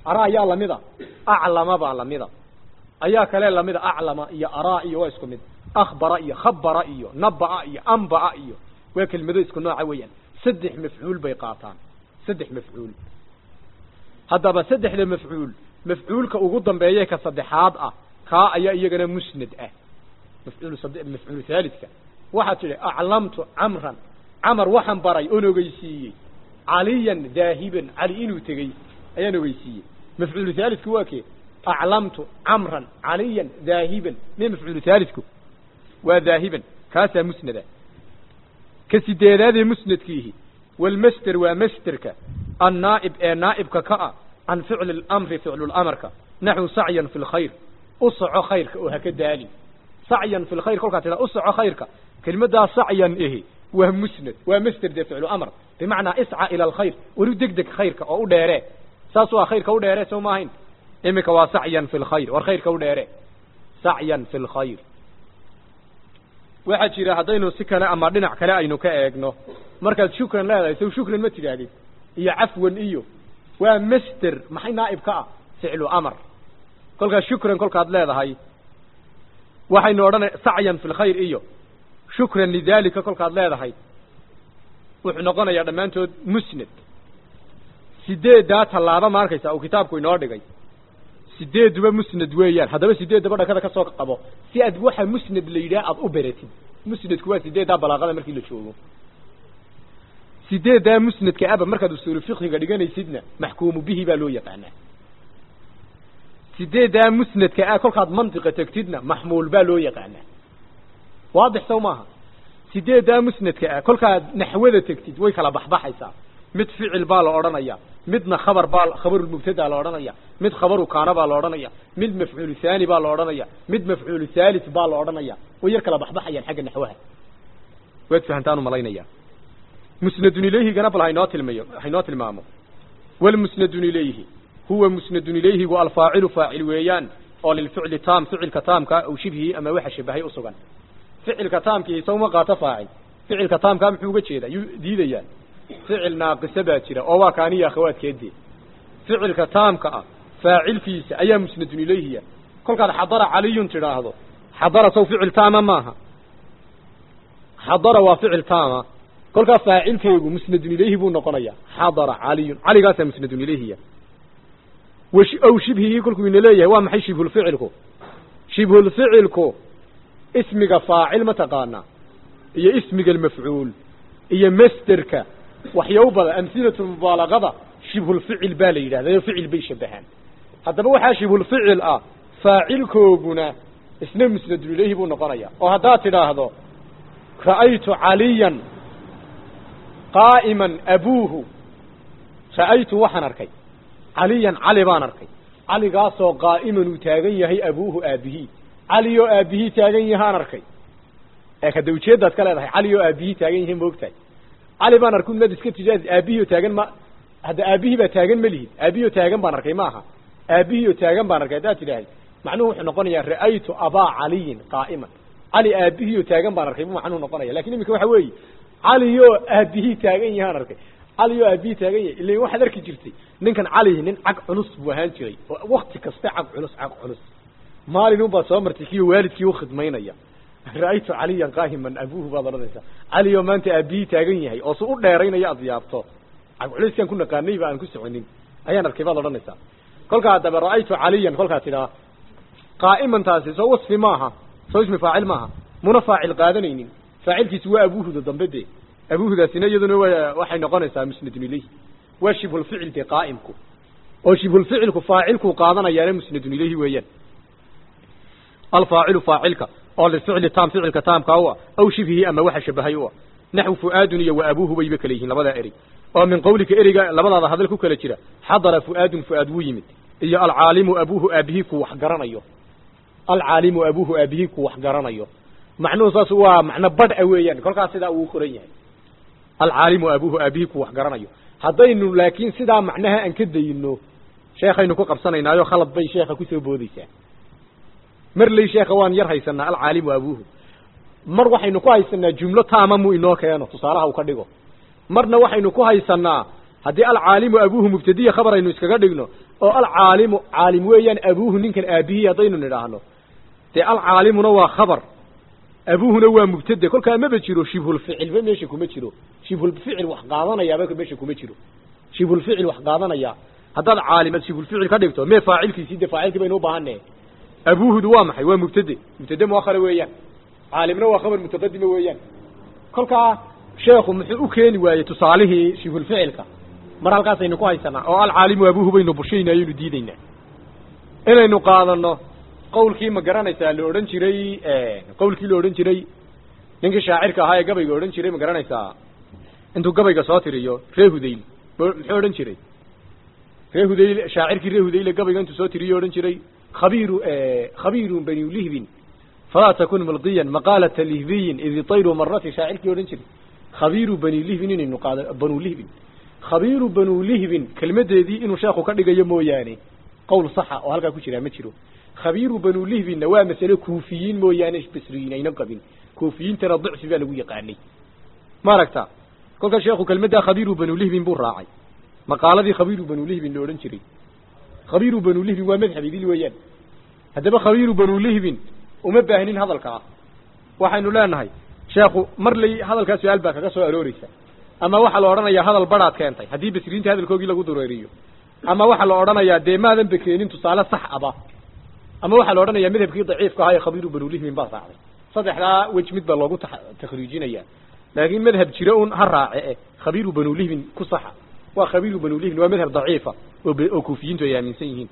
araa ayaa lamida aclama baa lamida ayaa kale lamida aclama iyo araa iyo waa isku mid akhbara iyo khabara iyo naba'a iyo anba'a iyo waa kelimado isku nooca weeyaan saddex mafcuul bay qaataan saddex mafcuul haddaba saddexda mafcuul mafcuulka ugu dambeeye ka saddexaad ah kaa ayaa iyagana musnad ah mafcuul mafcuul thaalidka waxaad tidhi aclamtu camran camar waxaan baray oon ogeysiiyey caliyan daahiban cali inuu tegey ayaan ogeysiiyey mafcuulu thaalidku waa kee aclamtu camran caliyan daahiban me mafcuulu thaalidku waa daahiban kaasaa musnada ka sideedaadee musnadkiihi walmaster waa masterka annaa'ib ee naa'ibka ka ah can ficli اlamri ficlulamrka naxwu sacyan fi lkhayr u soco khayrka oo haka daali sacyan fi lkhayr kolkaa tidaa u soco khayrka kelimaddaa sacyan ihi waa musnad waa master dee ficlu amr bimacnaa isca ila alkhayr weli deg deg khayrka oo u dheere saas waa khayrka u dheere soo maahayn iminka waa sacyan fi lkhayr war khayrka u dheere sacyan fi lkhayr waxaa jira haddaynu si kale ama dhinac kale aynu ka eegno markaad shukran leedahay sow shukran ma tidhaahdid iyo cafwan iyo waa master maxay naa'ib ka ah ficlu amar kolkaas shukran kolkaad leedahay waxaynu odhanay sacyan fi lkhayr iyo shukran lidalika kolkaad leedahay wuxuu noqonayaa dhammaantood musnad sideeddaa tallaaba ma arkaysa uu kitaabku inoo dhigay sideeduba musnad weeyaan haddaba sideeddaba dhakada ka soo qabo si aad waxa musnad la yidhaha aada u beratid musnadku waa sideeddaa balaaqada markii la joogo sideeddaa musnadka aba markaad usuulu fiqhiga dhiganaysidna maxkuumu bihi baa loo yaqaanaa sideeddaa musnadka ah kolkaad mantiqa tegtidna maxmuul baa loo yaqaanaa waadix sow maaha sideeddaa musnadka ah kolkaad naxwada tegtid way kala baxbaxaysaa mid ficil baa la odhanaya midna khabar baa khabarulmubtada la odhanaya mid khabaru kaana baa la odhanaya mid mafcuulu haani baa la odhanaya mid mafcuulu thalith baa la odhanaya way yar kala baxbaxayaan xagga naxwaha waad fahantaan umalaynaya musnadun ilayhigana bal haynoo tilmayo haynoo tilmaamo walmusnadun ilayhi huwa musnadun ilayhigu alfaacilu faacil weeyaan oo lilficli taam ficilka taamka aw shibhihi ama waxa shabahay usugan ficilka taamkii sawma qaato faacil ficilka taamkaa muxuu uga jeedaa yuu diidayaa ficil naaqisa baa jira oo waa kaaniya akhawaadkeedii ficilka taamka ah faacilkiisa ayaa musnadun ilayhiya kolkaad xadara caliyun tidhaahdo xadara saw ficil taama maaha xadara waa ficil taama kolkaa faacilkeegu musnadun ilayhi buu noqonayaa xadara caliyun caligaasaa musnadun ilayhiya aw shibhigii kolkuu ina leeyahay waa maxay shibhulficilku shibhulficilku ismiga faacil ma taqaanaa iyo ismiga almafcuul iyo masterka waxyaw badan amhilatu mubaalagada shibhulficil baa la yidhahda ficil bay shabahaan haddaba waxaa shibhulficil ah faacilkooguna isna musnadun ilayhi buu noqonaya oo haddaad tidhaahdo ra'aytu caliyan qaa'iman abuuhu ra'aytu waxaan arkay caliyan cali baan arkay caligaasoo qaa'iman uu taagan yahay abuuhu aabihii cali oo aabihii taagan yahaan arkay ee kada ujeeddaad ka leedahay cali oo aabihii taagan yahay maogtahay cali baan arkay unaad iska tijaadi aabihii oo taagan ma hadda aabihii baa taagan ma lihid aabihii oo taagan baan arkay ma aha aabihii oo taagan baan arkay haddaad tidhaahay macnuhu wuxuu noqonayaa ra'aytu abaa caliyin qaa'iman cali aabihii oo taagan baan arkay bu macnuhu noqonaya lakin iminka waxa weeye cali oo aabihii taagan yahaan arkay cali oo aabihii taagan yahay ila waxaad arki jirtay ninkan cali nin cag culus buu ahaan jiray oo wakti kaste cag culus cag culus maalin unbaa soo martay kiyo waalidkii ukhidmaynaya ra'aytu caliyan qaahiman abuuhu baad odhanaysaa cali oo maanta aabihii taagan yahay oo su u dheeraynaya aad yaabto cag culiskaan ku naqaanayba aan ku soconin ayaan arkay baad odhanaysaa kolkaa haddaba ra'aytu caliyan kolkaa tidhaa qaa'imantaasi soo wasfi maaha soo ismi faacil maaha muna faacil qaadanaynin faacilkiisu waa abuuhuda dambe de abuuhudaasina iyaduna wa waxay noqonaysaa musnadun ilayhi waa shibhulficil de qaa'imku oo shibhulficilku faacilkuu qaadanayaana musnadun ilayhi weeyaan alfaacilu faacilka oo lificli taam ficilka taamka u ah aw shibhihi ama waxa shabahay u ah naxwu fu'aadun iyo wa abuuhu bayba kala yihiin labadaa erey oo min qawlika ereyga labadaada hadal ku kala jira xadara fu'aadun fu'aad wuu yimid iyo alcaalimu abuuhu aabihii ku wax garanayo alcaalimu abuuhu aabihii ku wax garanayo macnuhu saas waa macno badh a weeyaan kolkaas sidaa uu qoran yahay alcaalimu abuuhu aabihii ku wax garanayo haddaynu laakiin sidaa macnaha aan ka dayno sheekaynu ku qabsanaynaayo khalad bay sheekha kusoo boodeysaa mar ley sheekha waan yar haysanaa alcaalimu abuuhu mar waxaynu ku haysanaa jumlo taama mu inoo keeno tusaalaha uu ka dhigo marna waxaynu ku haysanaa haddii alcaalimu abuuhu mubtadiya khabar aynu iskaga dhigno oo alcaalimu caalim weeyaan abuuhu ninkan aabihii haddaynu nidhaahno dee alcaalimuna waa khabar abuuhuna waa mubtade kolkaa maba jiro shibhulficilba meesha kuma jiro shibhulficil wax qaadanayaaba meesha kuma jiro shibhulficil wax qaadanaya haddaad caalim aad shibhulficil ka dhigto mee faacilkiisii dee faacilkii baynu ubaahanne abuuhudu waa maxay waa mubtade mubtade muakhara weeyaan caalimna waa khabar mutaqadima weeyaan kolkaa sheekhu muxuu u keeni waayey tusaalihii shibhulficilka mar halkaasaynu ku haysanaa oo alcaalimu abuuhu baynu bushayna ayaynu diidaynaa inaynu qaadano qawlkii ma garanaysaa la odhan jiray qawlkii la odhan jiray ninkii shaacirka ahaa ee gabayga odhan jiray ma garanaysaa intuu gabayga soo tiriyo ree hudayl muxuu odhan jiray ree hudayl shaacirkii ree hudayle gabayga intuu soo tiriyo odhan jiray khabiiru khabiirun bani lihbin falaa takun mulqiyan maqaalata lihbiyin idi tayru marati shaacirkii odhan jiray khabiiru bani lihbin inaynu qaado banu lihbin khabiiru banu lihbin kelmadeedii inuu sheekhu ka dhigayo mooyaane qowl saxa oo halkaa ku jiraa ma jiro khabiiru banu lihbinna waa masale kuufiyiin mooyaane basriyiin aynan qabin kuufiyiintana dicfi baa lagu yaqaanay ma aragta kolkaa sheekhu kelmaddaa khabiiru banu lihbin buu raacay maqaaladii khabiiru banu lihbin la odhan jiray khabiiru banu lihbin waa madhab idil weeyaan haddaba khabiiru banu lihbin uma baahnin hadalkaa waxaynu leenahay sheekhu mar lay hadalkaa su-aal baa kaga soo arooreysa ama waxaa la odhanayaa hadal badhaad keentay haddii basriyiinta hadalkoogii lagu dureeriyo ama waxaa la odhanayaa dee maadan bekeenin tusaale sax aba ama waxaa la odhanayaa madhabkii daciifka ahaa ee khabiiru banu lihbin baa raacday saddexdaa wej mid baa loogu takhriijinaya laakiin madhab jira un ha raace e khabiiru banu lihbin ku saxa waa khabiiru banu lihbin waa madhab daciifa oo kuufiyiintu ay aaminsan yihiin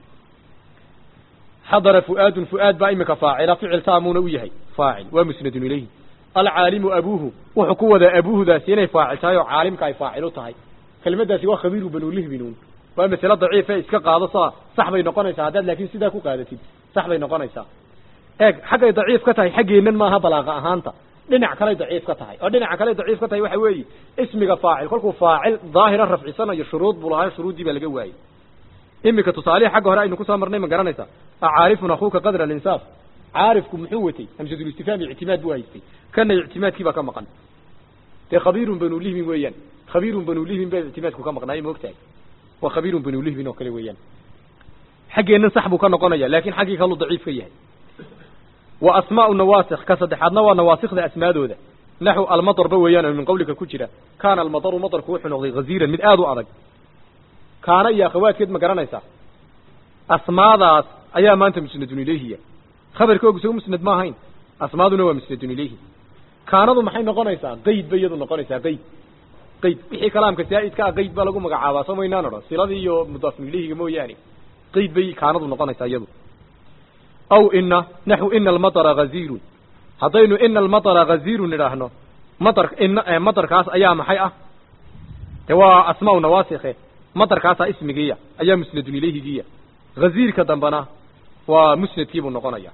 xadara fu'aadun fu'aad baa imika faacila ficil taamuuna u yahay faacil waa musnadun ilayhi alcaalimu abuuhu wuxuu ku wadaa abuuhudaasi inay faacil tahay oo caalimka ay faacil u tahay kelmaddaasi waa khabiiru banu lihbinuun waa masale daciife iska qaado sa sax bay noqonaysaa haddaad laakiin sidaa ku qaadatid sax bay noqonaysaa eeg xaggay daciif ka tahay xaggeennan maaha balaaqa ahaanta dhinac kaley daciif ka tahay oo dhinaca kaley daciif ka tahay waxa weeye ismiga faacil kolkuu faacil daahira rafcisanayo shuruud buu lahaa shuruuddii baa laga waayey imika tusaalihi xagga hore aynu kusoo marnay ma garanaysaa acaarifun akuuka qadra alinsaaf caarifku muxuu watay hamsatulistifaam ictimaad buu haystay kana ictimaadkii baa ka maqan dee khabiirun banu lihbin weeyaan khabiirun banu lihbin baa ictimaadku ka maqnaay maogtahay waa khabiirun banu lihbin oo kale weeyaan xaggeennan sax buu ka noqonaya laakin xaggii kaluu daciif ka yahay wa asmaau nawaasikh ka saddexaadna waa nawaasikda asmaadooda naxu almadarba weeyaan oo min qawlika ku jira kaana almadaru madarku wuxuu noqday haziiran mid aada u adag kaana iyo akhawaadkeed ma garanaysaa asmaadaas ayaa maanta musnadun ilayhiya khabarkoogu isago musnad ma ahayn asmaaduna waa musnadun ilayhi kaanadu maxay noqonaysaa qayd bay iyadu noqonaysaa qayd qayd wixii kalaamka zaa'idka ah qayd baa lagu magacaabaa soo maynaan odhan siladii iyo mudaafun ilayhiga mooyaane qayd bay kaanadu noqonaysaa iyadu aw ina naxu ina almatara haziirun haddaynu ina almatara haziirun idhaahno matar ina matarkaas ayaa maxay ah de waa asmaa nawaasikhe matarkaasaa ismigiiya ayaa musnadun ilayhigiiya haziirka dambena waa musnadkiibuu noqonaya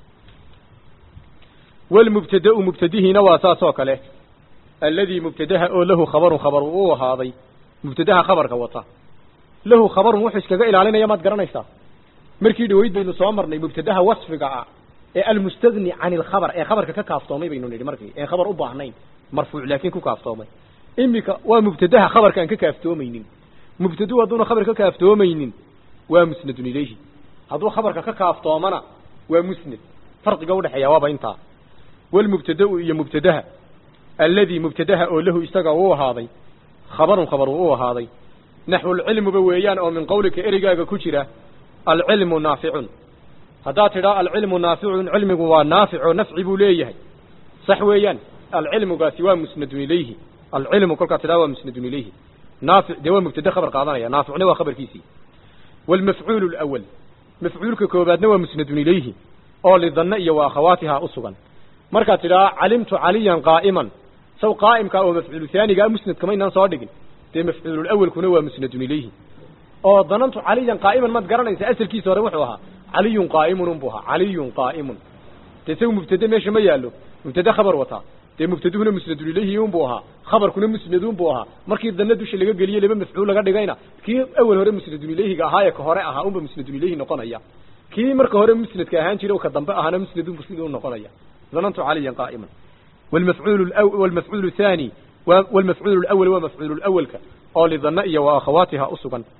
walmubtadau mubtadihiina waa saas oo kale alladii mubtadaha oo lahu khabarun khabar u ahaaday mubtadaha khabarka wata lahu khabarun wuxuu iskaga ilaalinaya maad garanaysaa markii dhaweyd baynu soo marnay mubtadaha wasfiga ah ee almustagni can ilkhabar ee khabarka ka kaaftoomay baynu nidhi markii een khabar u baahnayn marfuuc laakiin ku kaaftoomay imika waa mubtadaha khabarka aan ka kaaftoomaynin mubtaduu hadduuna khabar ka kaaftoomaynin waa musnadun ilayhi hadduu khabarka ka kaaftoomana waa musnad farqiga udhexeeya waaba intaa walmubtadau iyo mubtadaha alladii mubtadaha oo lahu isaga uu ahaaday khabarun khabar uu ahaaday naxwulcilmuba weeyaan oo min qawlika erigaaga ku jira alcilmu naaficun haddaad tidhaa alcilmu naaficun cilmigu waa naafic oo nafci buu leeyahay sax weeyaan alcilmugaasi waa musnadun ilayhi alcilmu kolkaad tidhaha waa musnadun ilayhi naafic dee waa mubtade khabar qaadanaya naaficna waa khabarkiisii waalmafcuulu lawal mafcuulka koobaadna waa musnadun ilayhi oo lidanne iyo wa akhawaatihaa u sugan markaad tidhaha calimtu caliyan qaa'iman saw qaa'imkaa oo mafcuulu haanigaa musnadkama inaan soo dhigin dee mafcuululawalkuna waa musnadun ilayhi oo danantu caliyan qaa'iman maad garanaysa asalkiisa hore wuxuu ahaa caliyun qaa'imun unbuu ahaa caliyun qaa'imun dee isagu mubtade meesha ma yaallo mubtade khabar wataa dee mubtaduhuna musnadun ilayhi unbuu ahaa khabarkuna musnadun buu ahaa markii danna dusha laga geliyey laba mafcuul laga dhigayna kii awel hore musnadun ilayhiga ahaa ee ka hore ahaa unba musnadun ilayhi noqonaya kii marka hore musnadka ahaan jiray oo ka dambe ahaana musnadun siduu noqonaya danantu caliyan qaa'iman والمفعول الأول والمفعول الثاني والمفعول الأول ومفعول الأول oo lidana iyo wa akhawaatiha u sugan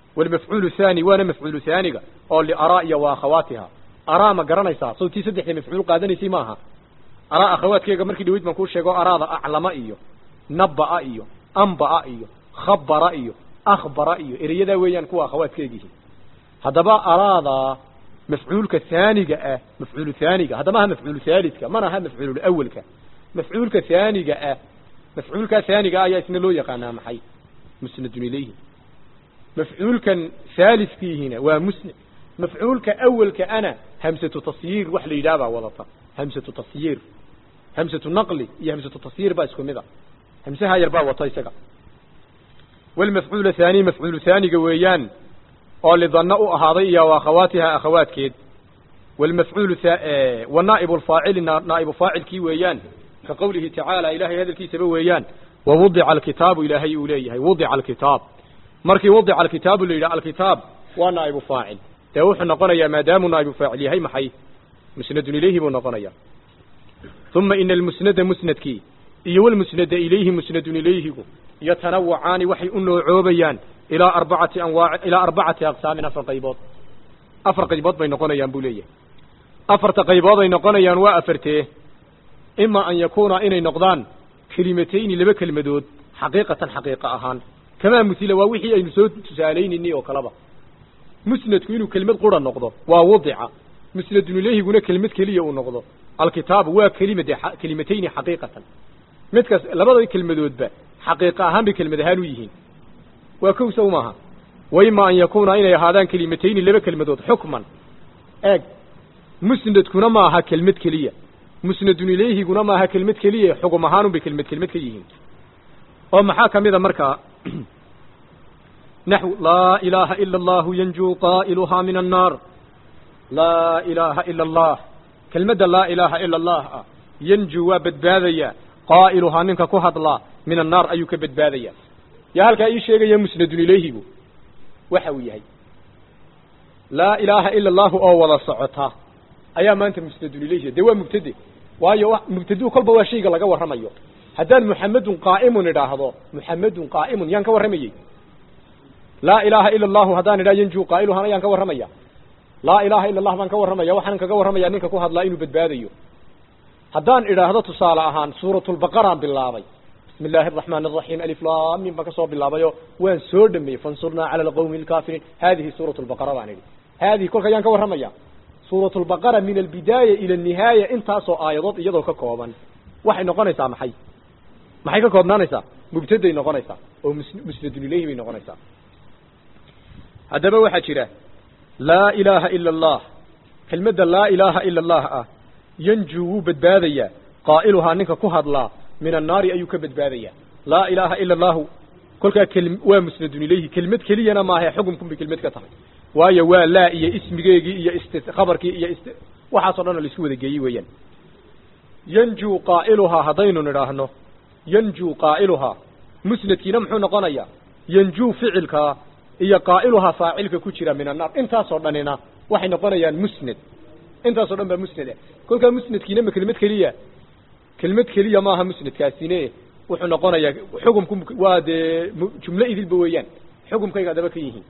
walmafcuulu haani waana mafcuulu haaniga oo liaraa iyo wa akhawaatiha araa ma garanaysaa sawtii saddexda mafcuul qaadanaysay maaha araa akhawaadkeega markii dhaweyd baan kuu sheego araada aclama iyo nabba'a iyo amba'a iyo khabara iyo akhbara iyo ereyadaa weeyaan kuwa akhawaadkeegihi haddaba araada mafcuulka haaniga ah mafcuulu haaniga haddama aha mafcuulu haalidka mana aha mafcuulu awelka mafcuulka haaniga ah mafcuulkaa haaniga ah ayaa isna loo yaqaanaa maxay musnadun ilayhi mafcuulkan haalidkiihina waa musnad mafcuulka awelka ana hamsatu tasyiir wax la yidhaha baa wadata hamsatu tasyiir hamsatu naqli iyo hamsatu tasyiir baa isku mid a hamsaha yar baa wata isaga walmafcuul haani mafcuulu haaniga weeyaan oo lidanna u ahaaday iyo akhawaatiha akhawaadkeed walmafcuulu wanaa'ibu lfaacili naa'ibu faacilkii weeyaan ka qowlihi tacaala ilaahay hadalkiisaba weeyaan wawudica alkitaabu ilaahay uu leeyahay wudica alkitaab markii wudica alkitaabu la yidhaha alkitaab waa naa'ibu faacil dee wuxuu noqonayaa maadaamuu naa'ibu faacil yahay maxay musnadun ilayhi buu noqonayaa uma ina almusnada musnadkii iyo walmusnada ilayhi musnadun ilayhigu yatanawacaani waxay u noocoobayaan ilaa arbacati anwaac ilaa arbacati aqsaamin afar qaybood afar qaybood bay noqonayaan buu leeyahay afarta qaybood ay noqonayaan waa afartee ima an yakuuna inay noqdaan kelimatayni laba kelmadood xaqiiqatan xaqiiqa ahaan kamaa musila waa wixii aynu soo tusaalaynayni oo kaleba musnadku inuu kelmad qura noqdo waa wadica musnadun ilayhiguna kelmad keliya uu noqdo alkitaabu waa kelimade kelimatayni xaqiiqatan midkaas labada kelmadoodba xaqiiqa ahaan bay kelmad ahaan u yihiin waa kow sow maaha wa ima an yakuuna inay ahaadaan kelimatayni laba kelmadood xukman eeg musnadkuna ma aha kelmad keliya musnadun ilayhiguna maaha kelmad keliya xugum ahaanun bay kelmad kelmad ka yihiin oo maxaa ka mid a markaa naxw laa ilaaha ila allahu yanjuu qaa'iluhaa min annaar laa ilaaha ila allah kelmadda laa ilaaha ila allah ah yanjuu waa badbaadaya qaa'iluhaa ninka ku hadlaa min annaar ayuu ka badbaadaya yaa halkaa ii sheegaya musnadun ilayhigu waxa uu yahay laa ilaaha ila allahu oo wada socota ayaa maanta musnadun ilayhi dee waa mubtade waayo mubtaduu kolba waa shayga laga warramayo haddaan muxamedun qaa'imun idhaahdo muxamedun qaa'imun yaan ka warramayey laa ilaaha ila allahu haddaan idhaha yanjuu qaa'iluhana yaan ka warramaya laa ilaaha ila allah baan ka warramaya waxaan kaga warramaya ninka ku hadlaa inuu badbaadayo haddaan idhaahdo tusaale ahaan suuratulbaqaraan bilaabay bismi illaahi araxmaan araxiim alif laamin baan kasoo bilaabayo waan soo dhameeyey fansurnaa cala alqawmi alkaafiriin haadihi suurat lbaqara baan idhi haadihi kolka yaan ka warramaya suurat lbaqara min albidaaya ila anihaaya intaasoo aayadood iyadoo ka kooban waxay noqonaysaa maxay maxay ka koobnaanaysaa mubtaday noqonaysaa oo musnadun ilayhi bay noqonaysaa haddaba waxaa jira laa ilaaha ila allah kelmadda laa ilaaha ila allah ah yanjuu wuu badbaadayaa qaa'iluhaa ninka ku hadlaa min annaari ayuu ka badbaadayaa laa ilaaha ila allahu kolkaa keli waa musnadun ilayhi kelmad keliyana maahae xukumkun bay kelmad ka tahay waayo waa laa iyo ismigeegii iyo ist khabarkii iyo ist waxaasoo dhan oo laisku wada geeyey weeyaan yanjuu qaa'iluhaa haddaynu nidhaahno yanjuu qaa'iluhaa musnadkiina muxuu noqonayaa yanjuu ficilkaa iyo qaa'iluhaa faacilka ku jira min annaar intaasoo dhanina waxay noqonayaan musnad intaasoo dhan baa musnad ah kolkaa musnadkiina ma kelmad keliya kelmad keliya maaha musnadkaasine wuxuu noqonayaa xukumku waa dee jumlo idilba weeyaan xukumkayga adaba ka yihiin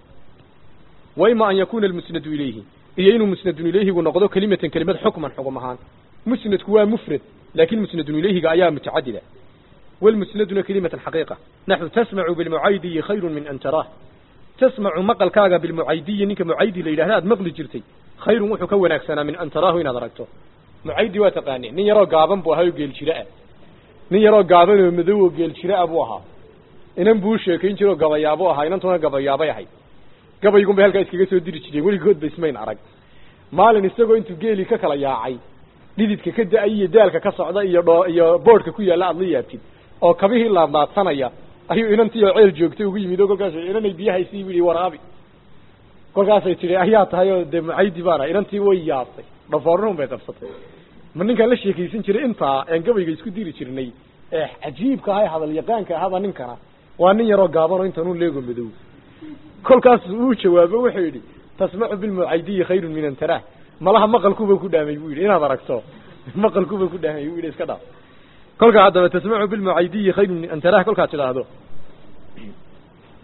wa ima an yakuna almusnadu ilayhi iyo inuu musnadun ilayhigu noqdo kelimatan kelimad xukman xugum ahaan musnadku waa mufrad laakin musnadun ilayhiga ayaa mutacadida walmusnaduna kelimatan xaqiiqa naxu tasmacu bilmucaydiyi khayru min an taraah tasmacu maqalkaaga bilmucaydiyi ninka mucaydi la yidhahda aad maqli jirtay khayrun wuxuu ka wanaagsanaa min an taraahu inaad aragto mucaydi waa taqaaneen nin yaroo gaaban buu ahaa oo geel jira ah nin yaroo gaaban oo madow oo geel jira ah buu ahaa inan buu sheekayn jira oo gabayaabo ahaa inantuna gabayaabay ahayd gabaygun bay halkaa iskaga soo diri jireen weligoodba ismayn arag maalin isagoo intuu geelii ka kala yaacay dhididka ka da-ay iyo daalka ka socda iyo dhoo iyo boodhka ku yaalla aad la yaabtid oo kabihii laadlaadsanaya ayuu inantii oo ceel joogtay ugu yimid oo kolkaas inanay biyahaysii bu yihi waraabi kolkaasay tidhi ayaa tahay oo dee mucaydi baana inantii way yaabtay dhafoornuun bay qabsatay ma ninkaan la sheekaysan jiray intaa aan gabayga isku diri jirnay ee cajiibka aha ee hadal yaqaanka ahaba ninkana waa nin yaroo gaaban oo intanuu leego madow kolkaas uu jawaabo wuxuu yidhi tasmacu bilmucaydiyi khayrun min an taraah malaha maqalkuba ku dhaamay buu yidhi inaad aragto maqalkuba ku dhaamay buu yidhi iska dhaaf kolkaa haddaba tasmacu bilmucaydiyi khayrun min an taraah kolkaad tidhaahdo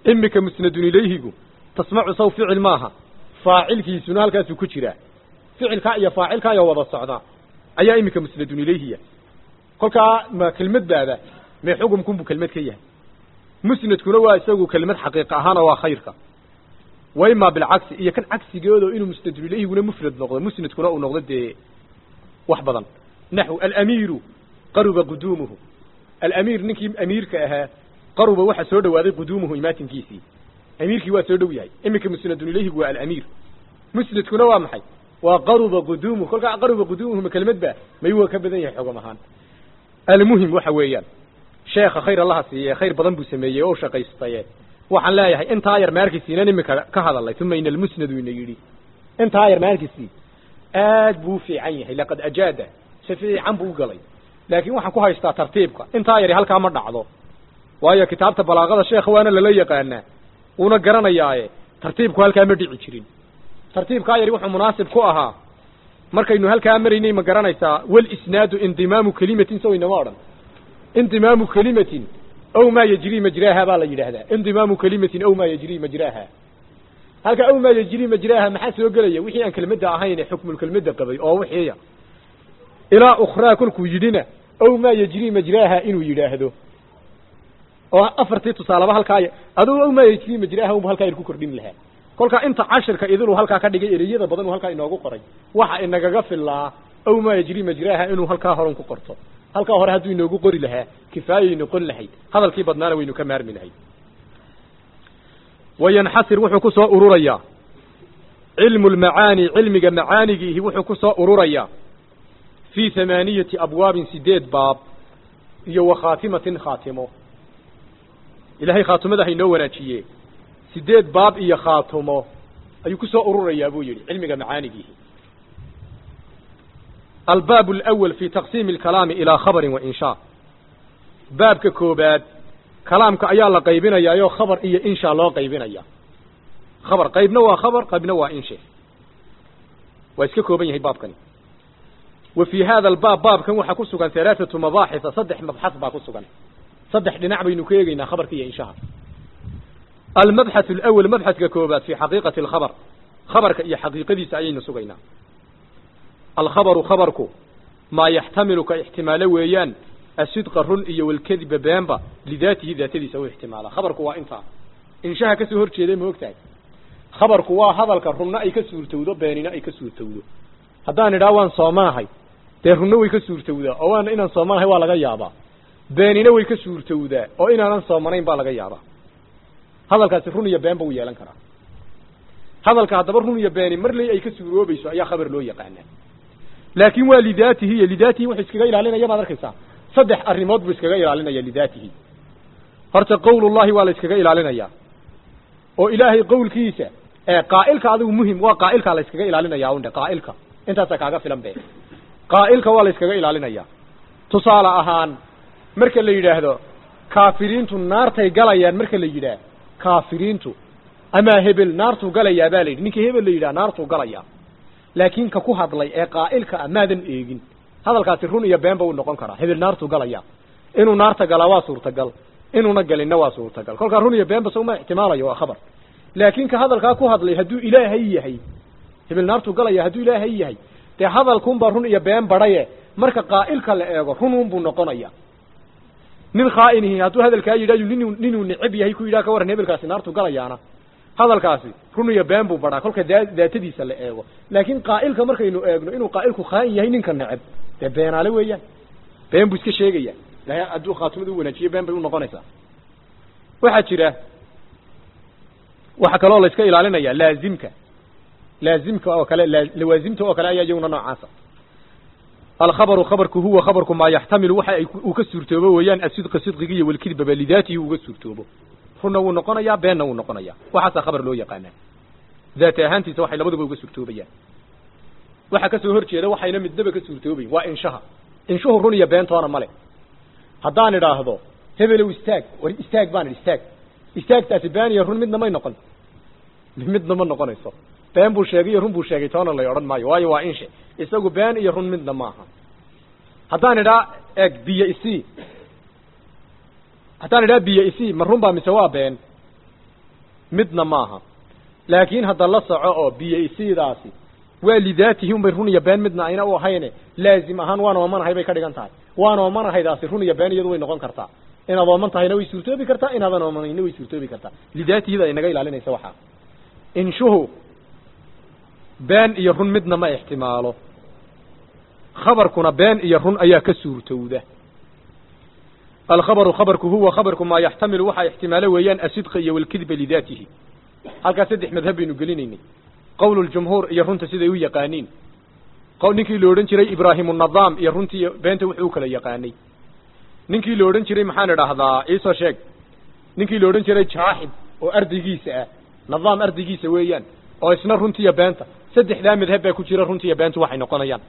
imika musnadun ilayhigu tasmacu saw ficil maaha faacilkiisuna halkaasuu ku jiraa ficilkaa iyo faacilkaa iyo wada socda ayaa imika musnadun ilayhiya kolkaa ma kelmad baaba mee xukumkunbuu kelmad ka yahay musnadkuna waa isagu kelmad xaqiiq ahaana waa khayrka wa imaa bilcagsi iyo kan cagsigoodo inuu musnadun ilayhiguna mufrad noqdo musnadkuna uu noqdo dee wax badan naxw alamiiru qaruba quduumuhu alamiir ninkii amiirka ahaa qaruba waxa soo dhawaaday quduumuhu imaatinkiisii amiirkii waa soo dhow yahay iminka musnadun ilayhigu waa alamiir musnadkuna waa maxay waa qaruba quduumuhu kolkaa qaruba quduumuhu ma kelmad ba may waa ka badan yahay xogam ahaan almuhim waxa weeyaan sheekha khayr allaha siiye khayr badan buu sameeyey oo shaqaystaye waxaan leeyahay intaa yar maarkisiinan imika ka hadalay uma ina almusnadu ina yidhi intaa yar maarkisii aad buu u fiican yahay laqad ajaada si fiican buu u galay laakiin waxaan ku haystaa tartiibka intaa yari halkaa ma dhacdo waayo kitaabta balaaqada sheekha waana lala yaqaanaa wuuna garanayaaye tartiibku halkaa ma dhici jirin tartiibkaa yari wuxuu munaasib ku ahaa markaynu halkaa maraynay ma garanaysaa walisnaadu indimaamu kelimatin so inama odhan indimaamu kelimatin ow maa yajrii majraaha baa la yidhaahdaa indimaamu kelimatin ow maa yajrii majraaha halka ow maa yajrii majraaha maxaa soo gelaya wixii aan kelmadda ahayn ee xukmulkelmadda qabay oo wixiiya ilaa ukhraa kolkuu yidhina ow maa yajrii majraaha inuu yidhaahdo oo afartii tusaalaba halkaa adugu ow maa yajrii majraaha unbu halkaa ku kordhin lahaa kolkaa inta cashirka idinuu halkaa ka dhigay ereyada badan uu halkaa inoogu qoray waxa inagaga filaa ow maa yajrii majraaha inuu halkaa horan ku qorto halkaa hore hadduu inoogu qori lahaa kifaayay noqon lahayd hadalkii badnaana waynu ka maarmi lahayd wayanxasir wuxuu ku soo ururayaa cilmu lmacaani cilmiga macaanigiihi wuxuu ku soo ururayaa fii hamaaniyati abwaabin sideed baab iyo wa khaatimatin khaatimo ilaahay khaatimada haynoo wanaajiye sideed baab iyo khaatimo ayuu ku soo ururayaa buu yidhi cilmiga macaanigiihi albaab alawal fi taqsiimi alkalaami ilaa khabarin wa inshaa baabka koobaad kalaamka ayaa la qaybinayaayoo khabar iyo inshaa loo qaybinaya khabar qaybna waa khabar qaybna waa inshe waa iska kooban yahay baabkani wa fii hada albaab baabkan waxaa ku sugan halaathatu mabaaxisa saddex mabxas baa ku sugan saddex dhinac baynu ka eegeynaa khabarka iyo inshaha almabxath alawal mabxaska koobaad fi xaqiiqati alkhabar khabarka iyo xaqiiqadiisa ayaynu sugaynaa alkhabaru khabarku maa yaxtamilu ka ixtimaalo weeyaan asidqa run iyo walkadiba beenba lidaatihi daatadiisa u ixtimaala khabarku waa intaa inshaha kasoo hor jeeday ma ogtahay khabarku waa hadalka runna ay ka suurtowdo beenina ay ka suurtowdo haddaan idhaa waan soomanahay dee runna way ka suurtowdaa oo waana inaan soomanahay waa laga yaabaa beenina way ka suurtowdaa oo inaanan soomanayn baa laga yaabaa hadalkaasi run iyo beenba u yeelan karaa hadalka haddaba run iyo beeni marley ay ka suuroobayso ayaa khabar loo yaqaanaa laakin waa lidaatihi iyo lidaatihi wuxuu iskaga ilaalinaya maad arkaysaa saddex arrimood buu iskaga ilaalinaya lidaatihi horta qowlullahi waa la iskaga ilaalinayaa oo ilaahay qowlkiisa ee qaa'ilka adigu muhim waa qaa'ilkaa la iskaga ilaalinaya undhe qaa'ilka intaasa kaaga filan be qaa'ilka waa la iskaga ilaalinaya tusaale ahaan marka la yidhaahdo kaafiriintu naartay galayaan marka la yidhaah kaafiriintu amaa hebel naartuu galayaa baa la yidhi ninka hebel la yidhaha naartuu galayaa laakiin ka ku hadlay ee qaa'ilka a maadan eegin hadalkaasi run iyo beenba uu noqon karaa hebel naartuu galaya inuu naarta galaa waa suurtagal inuuna galinna waa suurtagal kolkaa run iyo beenba soma ixtimaalayo waa khabar laakiin ka hadalkaa ku hadlay hadduu ilaahay yahay hebel naartuu galaya hadduu ilaahay yahay dee hadalkunbaa run iyo been badhaye marka qaa'ilka la eego rununbuu noqonaya nin khaa'inihi hadduu hadalkaa yidhahyo nin ninuu necab yahay ku yidhaha ka warran hebelkaasi naartuu galayaana hadalkaasi run iyo been buu badhaa kolka daa daatadiisa la eego laakiin qaa'ilka markaynu eegno inuu qaa'ilku khaa'in yahay ninka neceb dee beenaale weeyaan been buu iska sheegaya ilahay hadduu khaatimada u wanaajiyo been bay u noqonaysaa waxaa jira waxaa kaloo la iska ilaalinaya laazimka laazimka oo kale lawaasimta oo kale ayaa iyaguna noocaasa alkhabaru khabarku huwa khabarku maa yaxtamilu waxa ay uu ka suurtoobo weeyaan asidqa sidqiga iyo walkidbaba lidaatihi uga suurtoobo runna wuu noqonayaa beenna wuu noqonayaa waxaasaa khabar loo yaqaanaa daati ahaantiisa waxay labaduba uga suurtoobayaan waxa kasoo hor jeeda waxayna midnaba ka suurtoobayn waa inshaha inshuhu run iyo beentoona male haddaan idhaahdo hebelow istaag war istaag baan idhi istaag istaagtaasi been iyo run midna may noqon midna ma noqonayso been buu sheegay iyo run buu sheegay toona lay odhan maayo waayo waa inshe isagu been iyo run midna maaha haddaan idhaa eeg biyo isii haddaan idhaa biyo isii ma run baa mise waa been midna maaha laakiin hadda la soco oo biyaysiidaasi waa lidaatihi unbay run iyo been midna ayna u ahayne laazim ahaan waan oomanahay bay ka dhigan tahay waan oomanahaydaasi run iyo been iyadu way noqon kartaa inaad ooman tahayna way suurtoobi kartaa inaadan oomanayna way suurtoobi kartaa lidaatihida ay naga ilaalinaysa waxaa inshuhu been iyo run midna ma ixtimaalo khabarkuna been iyo run ayaa ka suurtowda alkhabaru khabarku huwa khabarku maa yaxtamilu waxaa ixtimaalo weeyaan asidqa iyo walkidba lidaatihi halkaas saddex madhab baynu gelinaynay qowl ljumhuur iyo runta siday u yaqaaniin ninkii la odhan jiray ibraahim nadaam iyo runtii beenta wuxuu u kala yaqaanay ninkii la odhan jiray maxaan idhaahdaa iisoo sheeg ninkii la odhan jiray jaaxib oo ardaygiisa ah nadaam ardaygiisa weeyaan oo isna runtiiyo beenta saddexdaa madhab baa ku jira runtiiyo beentu waxay noqonayaan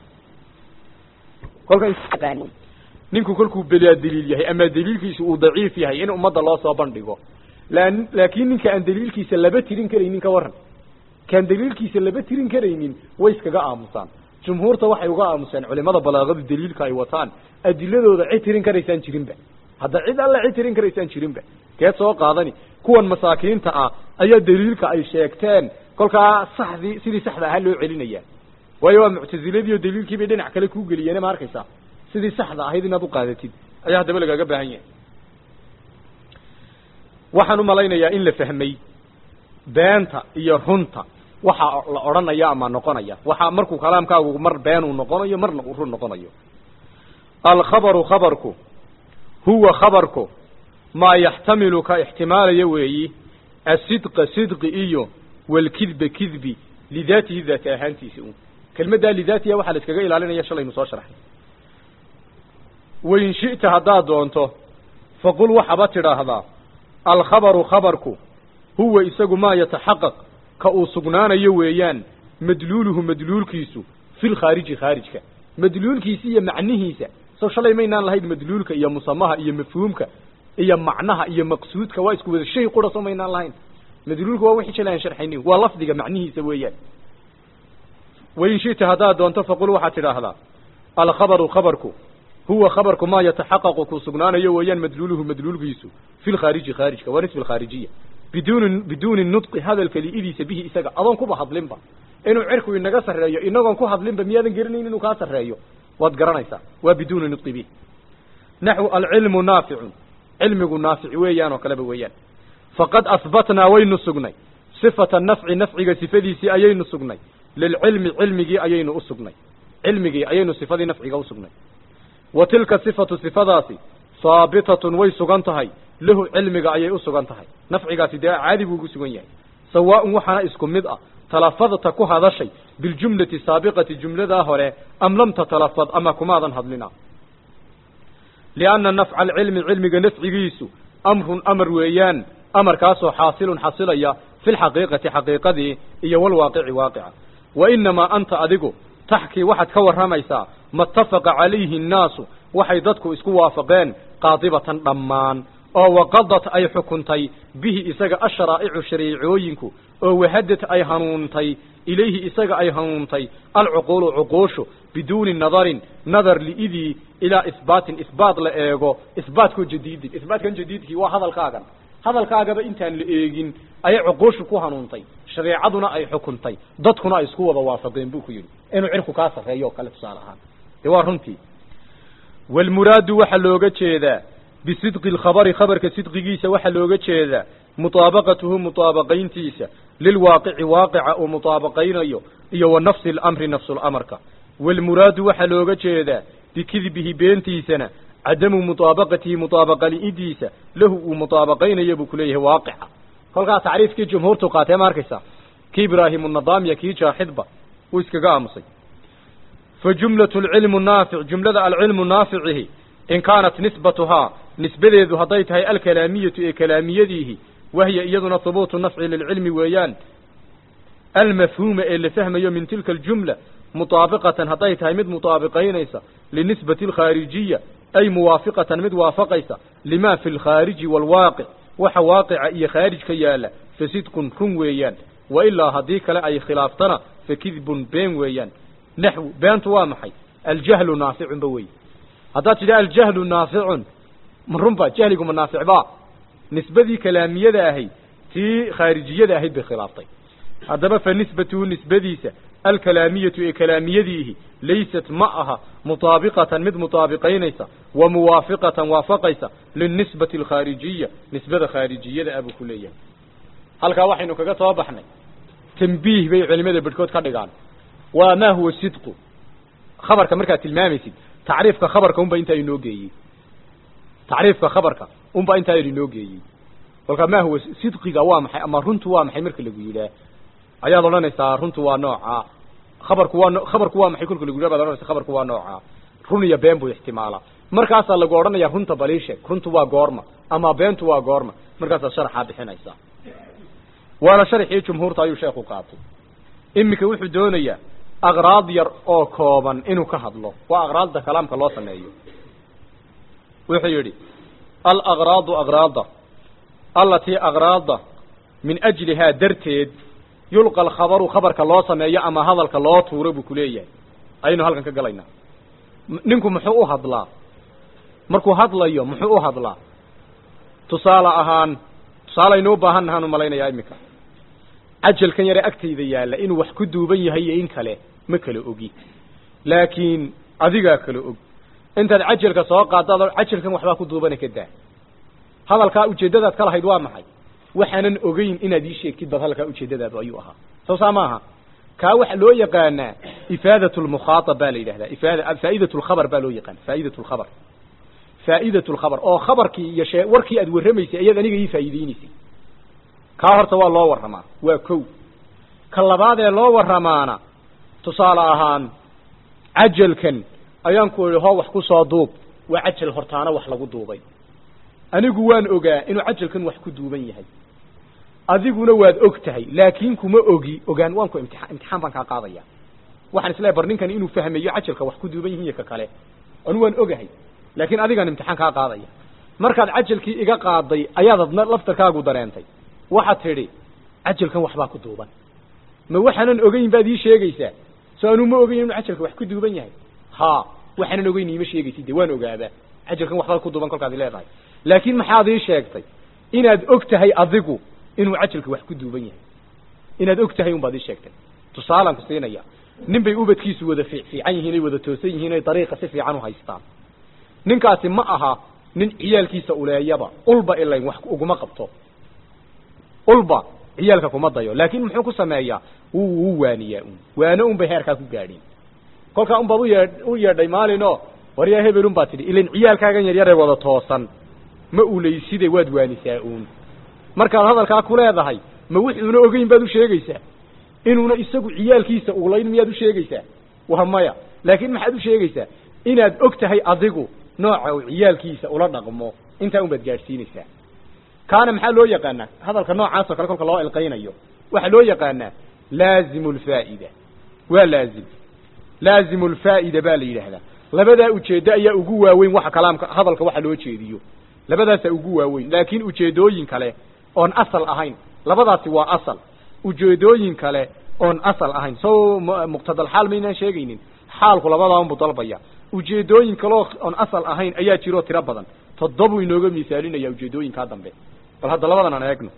kolka ninku kolkuu belaa daliil yahay ama daliilkiisu uu daciif yahay in ummadda loo soo bandhigo laakiin ninka aan daliilkiisa laba tirin karaynin ka waran kaan daliilkiisa laba tirin karaynin way iskaga aamusaan jumhuurta waxay uga aamuseen culimada balaagadu daliilka ay wataan adiladooda cid tirin karaysaan jirinba hadda cid alle cid tirin karaysaan jirinba keed soo qaadani kuwan masaakiinta ah ayaa daliilka ay sheegteen kolkaa saxdii sidii saxda ahaa loo celinaya waayo waa muctaziladii oo daliilkiibay dhinac kale kuu geliyeen ma arkaysaa sidii saxda ahayd inaad u qaadatid ayaa haddaba lagaaga baahan yahay waxaan u malaynayaa in la fahmay beenta iyo runta waxaa la odhanaya ama noqonaya waxaa markuu kalaamkaagu mar been uu noqonayo marna uu run noqonayo alkhabaru khabarku huwa khabarku maa yaxtamilu ka ixtimaalaya weeyi asidqa sidqi iyo walkidba kidbi lidaatihi daati ahaantiisa un kelmaddaa lidaatiha waxaa la iskaga ilaalinaya shalaynu soo sharxay wain shi'ta haddaad doonto faqul waxaba tidhaahdaa alkhabaru khabarku huwa isagu maa yataxaqaq ka uu sugnaanayo weeyaan madluuluhu madluulkiisu fi lkhaariji khaarijka madluulkiisa iyo macnihiisa sow shalay maynaan lahayn madluulka iyo musamaha iyo mafhuumka iyo macnaha iyo maqsuudka waa isku wada shay qura soo maynaan lahayn madluulka waa wixii shalay aan sharxaynin waa lafdiga macnihiisa weeyaan wain shita haddaad doonto faqul waxaad tidhaahdaa alkhabaru khabarku huwa khabarku maa yataxaqaqu kuu sugnaanayo weeyaan madluuluhu madluulkiisu fi lkhaariji khaarijka waa nisbi alkhaarijiya biduuni biduuni nudqi hadalka liidiisa bihi isaga adoon kuba hadlinba inuu cirku inaga sarreeyo inagoon ku hadlinba miyaadan geranayn inuu kaa sarreeyo waad garanaysaa waa biduuni nudqi bihi naxwu alcilmu naaficun cilmigu naafic weeyaan oo kaleba weeyaan faqad ahbatnaa waynu sugnay sifata nafci nafciga sifadiisii ayaynu sugnay lilcilmi cilmigii ayaynu u sugnay cilmigii ayaynu sifadii nafciga u sugnay wa tilka sifatu sifadaasi haabitatun way sugan tahay lahu cilmiga ayay u sugan tahay nafcigaasi dee caadi buu ugu sugan yahay sawaaun waxaana isku mid ah talafadta ku hadashay biljumlati saabiqati jumladaa hore am lam tatalafad ama kumaadan hadlina lianna nafca alcilmi cilmiga nafcigiisu amrun amar weeyaan amarkaasoo xaasilun xasilaya fi lxaqiiqati xaqiiqadii iyo walwaaqici waaqica wa inamaa anta adigu taxkii waxaad ka warramaysaa matafaqa calayhi annaasu waxay dadku isku waafaqeen qaadibatan dhammaan oo waqadat ay xukuntay bihi isaga asharaa'icu shariicooyinku oo wahadad ay hanuuntay ilayhi isaga ay hanuuntay alcuquulu cuquushu biduuni nadarin nadar liidii ilaa isbaatin isbaat la eego isbaatkoo jadiidin isbaatkan jadiidkii waa hadalkaagan hadalkaagaba intaan la eegin ayay cuquushu ku hanuuntay shareecaduna ay xukuntay dadkuna ay isku wada waafaqeen buu ku yidhi inuu cirku kaa sarreeyo oo kale tusaale ahaan dee waa runtii walmuraadu waxaa looga jeedaa bisidqi alkhabari khabarka sidqigiisa waxaa looga jeedaa mutaabaqatuhu mutaabaqayntiisa lilwaaqici waaqica uu mutaabaqaynayo iyo wa nafsi alamri nafsulamarka walmuraadu waxaa looga jeedaa bikidbihi beentiisana cadamu mutaabaqatihi mutaabaqa li'idiisa lahu uu mutaabaqaynayo buu kuleeyahay waaqica kolkaa tacriifkii jumhuurtu qaatee ma arkaysaa kii ibraahimu nadaamiya kii jaaxidba wuu iskaga aamusay fa jumlatu alcilmu naafic jumlada alcilmu naaficihi in kaanat nisbatuhaa nisbadeedu hadday tahay alkalaamiyatu ee kalaamiyadiihi wahiya iyaduna hubuutu nafci lilcilmi weeyaan almafhuuma ee la fahmayo min tilka aljumla mutaabiqatan hadday tahay mid mutaabiqaynaysa linisbati alkhaarijiya ay muwaafiqatan mid waafaqaysa lima fi lkhaariji waalwaaqic waxa waaqica iyo khaarij ka yaala fa sidqun run weeyaan wa ilaa haddii kale ay khilaaftana fa kidbun been weeyaan naxwu beentu waa maxay aljahlu naaficun ba wey haddaad tidha aljahlu naaficun ma runba jahligu ma naaficbaa nisbadii kalaamiyada ahay tii khaarijiyada ahayd bay khilaaftay haddaba fa nisbatuhu nisbadiisa alkalaamiyatu ee kalaamiyadiihi laysat ma aha mutaabiqatan mid mutaabiqaynaysa wa muwaafiqatan waafaqaysa linisbati alkhaarijiya nisbada khaarijiyada abuu ku leeyahay halkaa waxaynu kaga soo baxnay tambiih bay culimada bedhkood ka dhigaan waa maa huwa sidqu khabarka markaad tilmaamaysid tacriifka khabarka unba intaa inoo geeyey tacriifka khabarka unba intaa yar inoo geeyey kolkaa maa huwa sidqiga waa maxay ama runtu waa maxay marka lagu yidhaah ayaad odhanaysaa runtu waa noocaa khabarku waa khabarku waa maxay kolka lagu yidhah baad odhanaysa khabarku waa noocaa run iyo been buu ixtimaalaa markaasaa lagu odhanaya runta baliisheeg runtu waa goorma ama beentu waa goorma markaasaad sharaxaa bixinaysaa waana sharxii jumhuurta ayuu sheekhu qaatay iminka wuxuu doonayaa aqraad yar oo kooban inuu ka hadlo waa aqraadda kalaamka loo sameeyo wuxuu yidhi alaqraadu aqraada allatii aqraada min ajlihaa darteed yulqa alkhabaru khabarka loo sameeyo ama hadalka loo tuuro buu kuleeyahay ayaynu halkan ka galaynaa ninku muxuu u hadlaa markuu hadlayo muxuu u hadlaa tusaale ahaan tusaalaynu u baahan nahaan u malaynayaa iminka cajalkan yare agtayda yaalla inuu wax ku duuban yahay iyo in kale ma kala ogi laakiin adigaa kala og intaad cajalka soo qaadaad cajalkan waxbaa ku duubana ka daa hadalkaa ujeeddadaad ka lahayd waa maxay waxaanan ogeyn inaad ii sheegtid bad hadalkaa ujeeddadaadu ayuu ahaa soo saa maaha kaa waxa loo yaqaanaa ifaadat lmukhaatab baa la yidhahdaa ifaada faa'idat lkhabar baa loo yaqaana faa'idat lkhabar faa'idat lkhabar oo khabarkii iyo shee warkii aad warramaysay ayaad aniga ii faa'iideynaysay kaa horta waa loo warramaa waa kow ka labaad ee loo warramaana tusaale ahaan cajalkan ayaan ku idhi hoo wax ku soo duub waa cajal hortaana wax lagu duubay anigu waan ogaa inuu cajalkan wax ku duuban yahay adiguna waad og tahay laakiin kuma ogi ogaan waan ku imtixaan imtixaan baan kaa qaadaya waxaan isleehay bar ninkan inuu fahmayo cajalka wax ku duuban yihiin iyo ka kale anu waan ogahay laakiin adigaan imtixaan kaa qaadaya markaad cajalkii iga qaaday ayaad adna laftarkaagu dareentay waxaad tidhi cajalkan waxbaa ku duuban ma waxaanan ogeyn baad ii sheegaysaa soo anuu ma ogeyn inuu cajalka wax ku duuban yahay ha waxaanan ogeyn iima sheegaysid de waan ogaabaa cajalkan waxbaa ku duuban kolkaad leedahay laakiin maxaad ii sheegtay inaad og tahay adigu inuu cajalka wax ku duuban yahay inaad og tahay unbaad ii sheegtay tusaalaan ku siinaya nin bay ubadkiisu wada fiic fiican yihiin ay wada toosan yihiin ay dariiqa si fiican u haystaan ninkaasi ma aha nin ciyaalkiisa uleeyaba ulba ilayn wax uguma qabto ulba ciyaalka kuma dayo laakiin muxuu ku sameeyaa wuu wuu waaniyaa un waano un bay heerkaa ku gaadhin kolkaa unbaad uyee u yeedhay maalinoo waryaa hebel un baad tidhi ilayn ciyaalkaagan yaryaree wada toosan ma ulayside waad waanisaa uun markaad hadalkaa ku leedahay ma wuxuuna ogeyn baad u sheegaysaa inuuna isagu ciyaalkiisa ulayn miyaad u sheegaysaa waa maya laakiin maxaad u sheegaysaa inaad og tahay adigu nooca uu ciyaalkiisa ula dhaqmo intaa un baad gaadhsiinaysaa kaana maxaa loo yaqaanaa hadalka noocaasoo kale kolka loo ilqaynayo waxaa loo yaqaanaa laazimu lfaa'ida waa laazim laazimu lfaa'ida baa la yidhaahdaa labadaa ujeeddo ayaa ugu waaweyn waxa kalaamka hadalka waxa loo jeediyo labadaasaa ugu waaweyn laakiin ujeedooyin kale oon asal ahayn labadaasi waa asal ujeedooyin kale oon asal ahayn so muqtadalxaal maynaan sheegaynin xaalku labadaa unbu dalbaya ujeedooyin kaleo oon asal ahayn ayaa jiroo tiro badan toddobuu inooga misaalinaya ujeedooyinkaa dambe bal hadda labadan aan eegno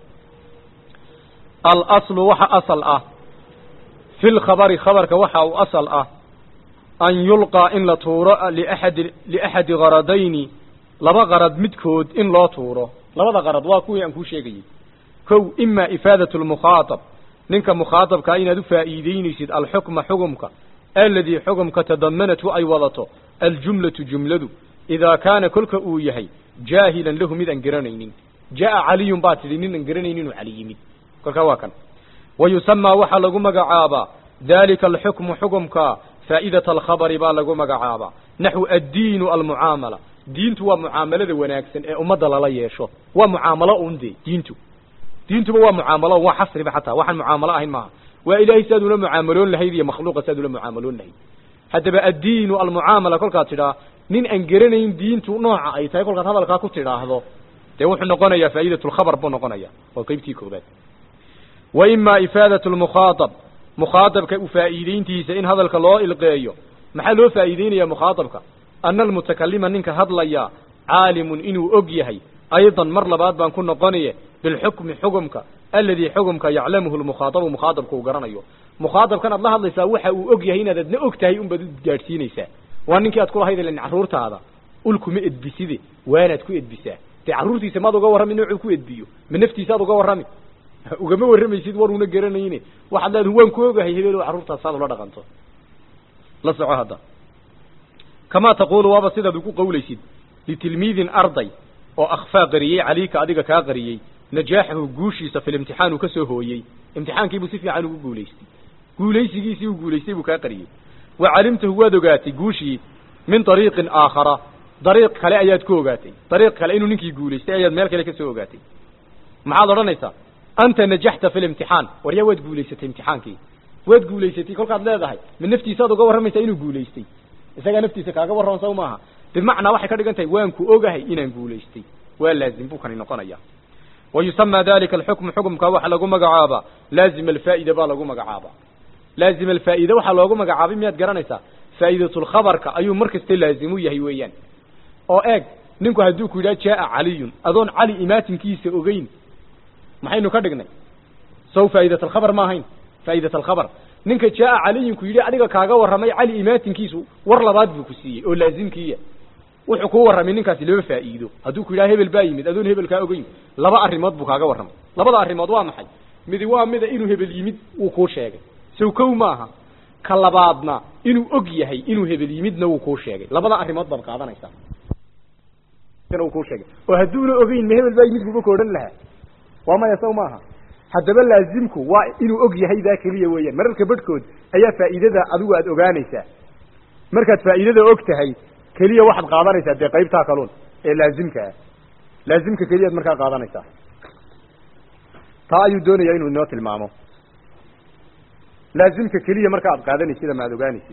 alaslu waxa asal ah fi lkhabari khabarka waxa uu asal ah an yulqaa in la tuuro liaxadi liaxadi qaradayni laba qarad midkood in loo tuuro labada qarad waa kuwii aan kuu sheegayey kow ima ifaadat lmukhaatab ninka mukhaatabkaa inaad u faa'iideynaysid alxukma xugumka aladii xugumka tadamanathu ay wadato aljumlatu jumladu idaa kaana kolka uu yahay jaahilan lahu mid aan garanaynin jaa caliyun baa tidhi nin aan garanaynin inuu cali yimid kolkaa waa kan wa yusamaa waxaa lagu magacaabaa dalika alxukmu xukumka faa'idata alkhabari baa lagu magacaabaa naxwu addiinu almucaamala diintu waa mucaamalada wanaagsan ee ummadda lala yeesho waa mucaamalo un de diintu diintuba waa mucaamalo waa xasriba xataa waxaan mucaamalo ahayn maaha waa ilaahay si aad ula mucaamaloon lahayd iyo makhluuqa si aad ula mucaamaloon lahayd haddaba addiinu almucaamala kolkaad tidhaa nin aan garanayn diintu nooca ay tahay kolkaad hadalkaa ku tidhaahdo dee wuxuu noqonayaa faa'idat lkhabar buu noqonaya waa qeybtii koobaad wa ima ifaadat lmukhaatab mukhaatabka u faa'iideyntiisa in hadalka loo ilqeeyo maxaa loo faa'iideynaya mukhaatabka ana almutakalima ninka hadlaya caalimun inuu og yahay aydan mar labaad baan ku noqonaye bilxukmi xukumka alladii xukumka yaclamuhu lmukhaadabu mukhaadabka uu garanayo mukhaadabkan aad la hadlaysaa waxa uu og yahay inaad adna og tahay unbaad u gaadhsiinaysaa waa ninkii aad kulahayd ilan carruurtaada ulkuma edbiside waanaad ku edbisaa dee carruurtiisa maad uga warrami noocuu ku edbiyo ma naftiisaad uga warrami ugama warramaysid war una garanayne waxaad leedahay waan ku ogahay hebelo carruurtaas saad ula dhaqanto la soco hadda kamaa taquulu waaba sidaad ugu qawlaysid litilmiidin arday oo akhfaa qariyey calayka adiga kaa qariyey najaaxahu guushiisa fi limtixaan uu ka soo hooyey imtixaankiibuu si fiican ugu guulaystay guulaysigiisii uu guulaystay buu kaa qariyey wa calimtahu waad ogaatay guushii min dariiqin aakhara dariiq kale ayaad ku ogaatay dariiq kale inuu ninkii guulaystay ayaad meel kale ka soo ogaatay maxaad odhanaysaa anta najaxta fi limtixaan waryaa waad guulaysatay imtixaankii waad guulaysatay kolkaad leedahay ma naftiisaad uga warramaysaa inuu guulaystay isagaa naftiisa kaaga warran saw maaha bimacnaa waxay ka dhigan tahay waan ku ogahay inaan guulaystay waa laazim buu kani noqonaya wa yusamaa dalika alxukmu xukumka waxaa lagu magacaabaa laazima alfaa'ida baa lagu magacaabaa laazima alfaa'ida waxaa loogu magacaabay miyaad garanaysaa faa'idatulkhabarka ayuu mar kasta laazim u yahay weeyaan oo eeg ninku hadduu ku yidhaha jaaa caliyun adoon cali imaatinkiisa ogeyn maxaynu ka dhignay sow faa'idat alkhabar ma ahayn faa'idat alkhabar ninka jaaa caliyinku yidhi adiga kaaga warramay cali imaatinkiisu war labaad buu ku siiyey oo laazimkiiya wuxuu kuu warramay ninkaasi laba faa'iido hadduu ku yidhaha hebel baa yimid adoon hebel kaa ogeyn laba arrimood buu kaaga warramay labada arrimood waa maxay midi waa mida inuu hebel yimid wuu kuu sheegay sow kow maaha ka labaadna inuu og yahay inuu hebel yimidna wuu kuu sheegay labada arrimood baad qaadanaysaa uu kuu sheegay oo hadduuna ogeyn ma hebel baa yimid buuba ka odhan lahaa waa maya sow maaha haddaba laazimku waa inuu og yahay daa keliya weeyaan mararka badhkood ayaa faa'iidada adigu aad ogaanaysaa markaad faa'iidada og tahay keliya waxaad qaadanaysaa dee qaybtaa kaluun ee laazimka ah laazimka keliyaad markaa qaadanaysaa taa ayuu doonayaa inuu inoo tilmaamo laazimka keliya marka aad qaadanaysid ama aad ogaanaysid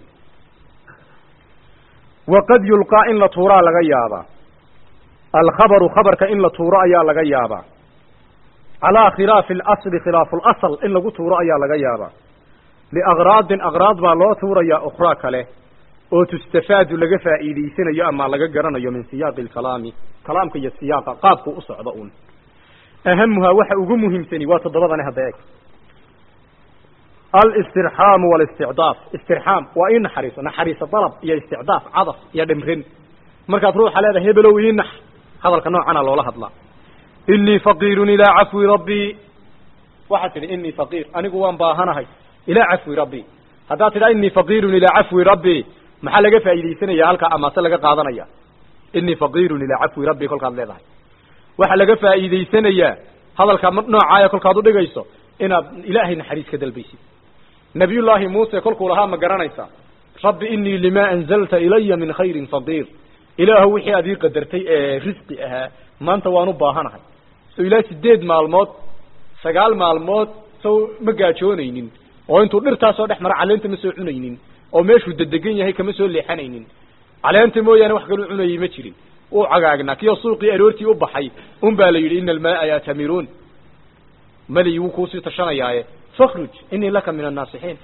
waqad yulqaa in la tuuraa laga yaabaa alkhabaru khabarka in la tuuro ayaa laga yaabaa calaa khilaafi alasli khilaafu lasl in lagu tuuro ayaa laga yaabaa liakraadin akraad baa loo tuurayaa ukhraa kale oo tustafaadu laga faa'iidaysanayo ama laga garanayo min siyaaqi alkalaami kalaamka iyo siyaaqa qaabku u socdo uun ahamuhaa waxa ugu muhiimsani waa toddobadani hadda eeg alistirxaamu walisticdaaf istirxaam waa ii naxariiso naxariiso dalab iyo isticdaaf cadaf iyo dhimrin markaad ruuxa leedahay hebelow ii nax hadalka noocana loola hadlaa inii faqiirun ilaa cafwi rabbii waxaad tidhi inii faqiir anigu waan baahanahay ilaa cafwi rabbii haddaad tidhaa inii faqiirun ilaa cafwi rabbii maxaa laga faa'iidaysanaya halkaa amaase laga qaadanaya inii faqiirun ilaa cafwi rabbii kolkaad leedahay waxaa laga faa'iidaysanayaa hadalka noocaaya kolkaad udhigayso inaad ilaahay naxariis ka dalbaysid nabiyullaahi muuse kolkuu lahaa ma garanaysaa rabbi inii limaa anzalta ilaya min khayrin faqiir ilaahu wixii aad ii qadartay ee risqi ahaa maanta waan u baahanahay so ilaa sideed maalmood sagaal maalmood sow ma gaajoonaynin oo intuu dhirtaasoo dhex mara caleenta ma soo cunaynin oo meeshuu dedegan yahay kama soo leexanaynin caleenta mooyaane wax kaluu cunayay ma jirin uu cagaagnaa kiyoo suuqii aroortii u baxay un baa la yidhi ina almaaa yatamiruun mali wuu kuusii tashanayaaye fakhruj inii laka min annaasixiin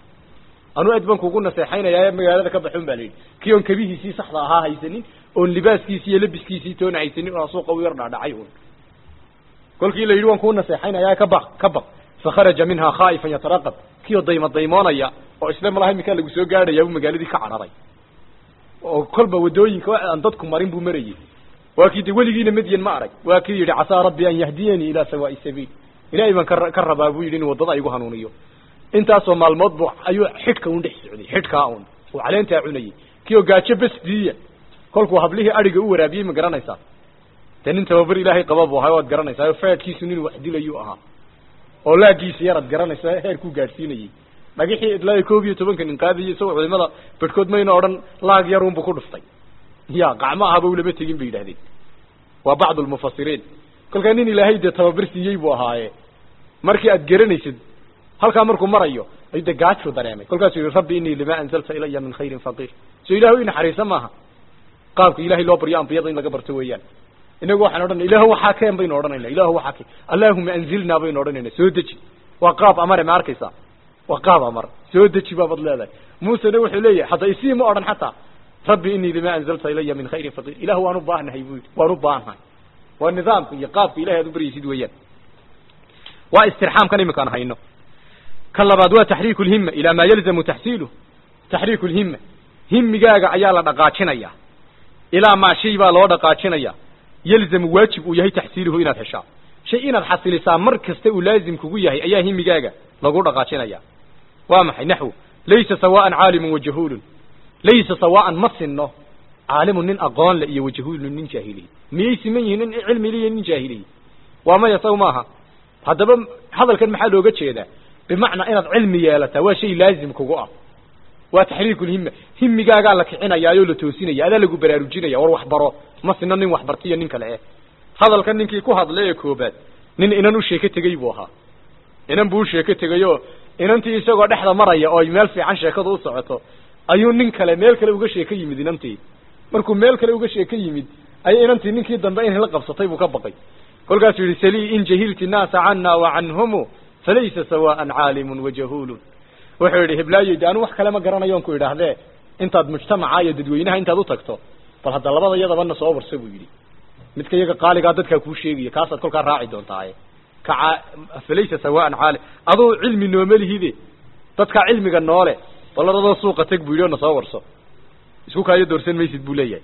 anuu aad baan kugu naseexaynayaaye magaalada ka baxun baa la yidhi kii oon kabihiisii saxda ahaa haysanin oon libaaskiisii iyo labiskiisii toona haysanin oo suuqa u yar dhaadhacay un kolkii la yidhi waan kuu naseexaynaya ka baq ka baq fakharaja minhaa khaa'ifan yataraqab kioo dayma daymoonaya oo isla malaha iminkaa lagu soo gaadhaya buu magaaladii ka cararay oo kolba wadooyinka aan dadku marin buu marayey waa kii de weligiina madyan ma arag waa kii yidhi casaa rabbi an yahdiyanii ilaa sawaa'i sabiil ilaahay baan ka ka rabaa buu yidhi in waddada igu hanuuniyo intaasoo maalmood bu ayuu xidhka un dhex socday xidhkaa un uu caleentaa cunayey kii oo gaajo besdiiya kolkuu hablihii adhiga u waraabiyey ma garanaysaa dee nin tababar ilaahay qaba buu ahay waad garanaysaa oo faadkiisu nin wax dilayuu ahaa oo laagiisa yaraad garanaysaa heerkuu gaadhsiinayey dhagixii ilaa koob iyo tobanka nin qaadayay isagoo culimada bedhkood mayna odhan laag yarunbu ku dhuftay ya qacmo ahaba ulama tegin bay yidhahdeen waa bacdu lmufasiriin kolkaa nin ilaahay dee tababar siiyey buu ahaaye markii aad garanaysid halkaa markuu marayo ayuu de gaajuu dareemay kolkaasuu yihi rabbi inii lima anzalta ilaya min khayrin faqiir so ilahu i naxariisa maaha qaabka ilahay loo baryo ambiyada in laga barto weeyaan inagu waxaan odhanay ilahu waxaa keen baynu odhanayna ilahu waxaa keen allahuma anzilnaa baynu odhanayna soo deji waa qaab amare ma arkaysaa waa qaab amar soo deji baabad leedahay muusena wuxuu leeyahay hadda isii ma odhan xataa rabbi inii lima anzalta ilaya min khayrin faqiir ilahu waan u baahnahay buu yidhi waan u baahnahay waa nidaamka iyo qaabka ilahay aad u baryaysid weeyaan waa istirxaamkan iminkaan hayno ka labaad waa taxriiku lhima ilaa maa yalzamu taxsiiluh taxriiku lhima himigaaga ayaa la dhaqaajinaya ilaa maa shay baa loo dhaqaajinaya yalzamu waajib uu yahay taxsiiluhu inaad heshaa shay inaad xasilisaa mar kasta uu laazim kugu yahay ayaa himigaaga lagu dhaqaajinaya waa maxay naxwu laysa sawaan caalimun wajahuulun laysa sawaan ma sinno caalimun nin aqoon le iyo wajahuulun nin jaahiliy miyay siman yihiin nin cilmi le iyo nin jaahiliy waa maya saw maaha haddaba hadalkan maxaa looga jeedaa bimacnaa inaad cilmi yeelataa waa shay laazim kugu ah waa taxriikulhima himigaagaa la kicinayaayo la toosinaya adaa lagu baraarujinaya war waxbaro ma sino nin waxbartiyo nin kale eh hadalkan ninkii ku hadlay ee koobaad nin inan u sheeko tegey buu ahaa inan buu u sheeko tegayoo inantii isagoo dhexda maraya oo meel fiican sheekadu u socoto ayuu nin kale meel kale uga sheeko yimid inantii markuu meel kale uga sheeko yimid ayay inantii ninkii dambe inay la qabsatay buu ka baqay kolkaasuu yihi salii in jahilti naasa cana wa canhumu falaysa sawaan caalimun wajahuulun wuxuu yidhi hiblaayo de anu wax kale ma garanayoon ku idhaahdee intaad mujtamaca iyo dadweynaha intaad u tagto bal hadda labada iyadabana soo warsa buu yidhi midka iyaga qaaligaa dadkaa kuu sheegaya kaasaad kolkaa raaci doontaaye kaca falaysa sawaan caalim aduu cilmi nooma lihide dadkaa cilmiga noole baladadoo suuqa teg buu yidhi oo na soo warso isku kaayo doorsan maysid buu leeyahay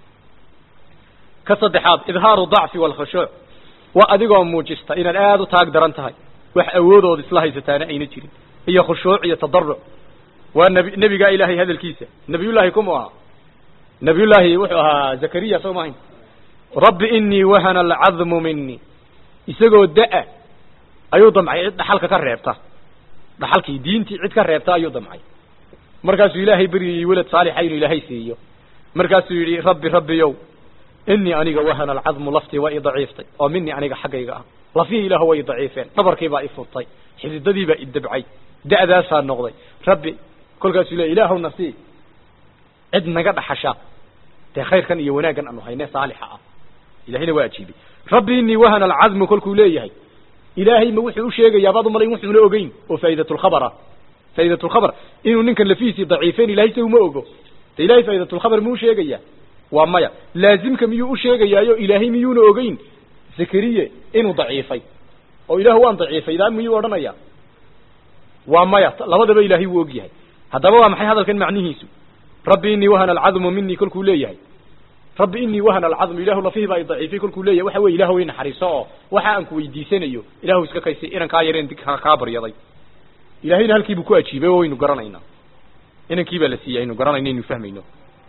ka saddexaad idhaaru dacfi waalkhushuuc waa adigoo muujista inaad aada u taag daran tahay wax awoodood isla haysataana ayna jirin iyo khushuuc iyo tadaruc waa nbi nebigaa ilaahay hadalkiisa nabiyullaahi kumu ahaa nabiyullaahi wuxuu ahaa zakariya soo mahayn rabbi inii wahana alcadmu minii isagoo da- ayuu damcay cid dhaxalka ka reebta dhaxalkii diintii cid ka reebta ayuu damcay markaasuu ilaahay beryayey welad saalixa inuu ilaahay siiyo markaasuu yidhi rabbi rabbiyow inii aniga wahana alcadmu laftii waa i daciiftay oo minii aniga xaggayga ah lafihii ilaahu way i daciifeen dhabarkiibaa i furtay xididadiibaa i dabcay da'daasaa noqday rabbi kolkaasuu le ilaahu nasii cid naga dhaxasha dee khayrkan iyo wanaaggan aanu hayne saalixa ah ilahayna waa ajiibay rabbi inii wahana alcadmu kolkuu leeyahay ilaahay ma wuxuu u sheegayaa baad umalayn wuxuuna ogeyn oo faa'idatulkhabar ah faa'idatulkhabar inuu ninkan lafihiisii daciifeen ilahay se uma ogo de ilahay faa'idatulkhabar muu sheegayaa waa maya laazimka miyuu u sheegayaayo ilaahay miyuuna ogeyn zakariye inuu daciifay oo ilaahu waan daciifay daa miyuu odhanaya waa maya labadaba ilaahay wuu og yahay haddaba waa maxay hadalkan macnihiisu rabbi inii wahana alcadmu minii kolkuu leeyahay rabbi inii wahana alcadmu ilahu lafihii baa i daciifay kolkuu leeyahay waxa weye ilahu way naxariiso oo waxa aan ku weydiisanayo ilahu iska kaysi inankaa yareen kaa baryaday ilahayna halkiibuu ku ajiibay oo waynu garanaynaa inankii baa la siiyey aynu garanayno aynu fahmayno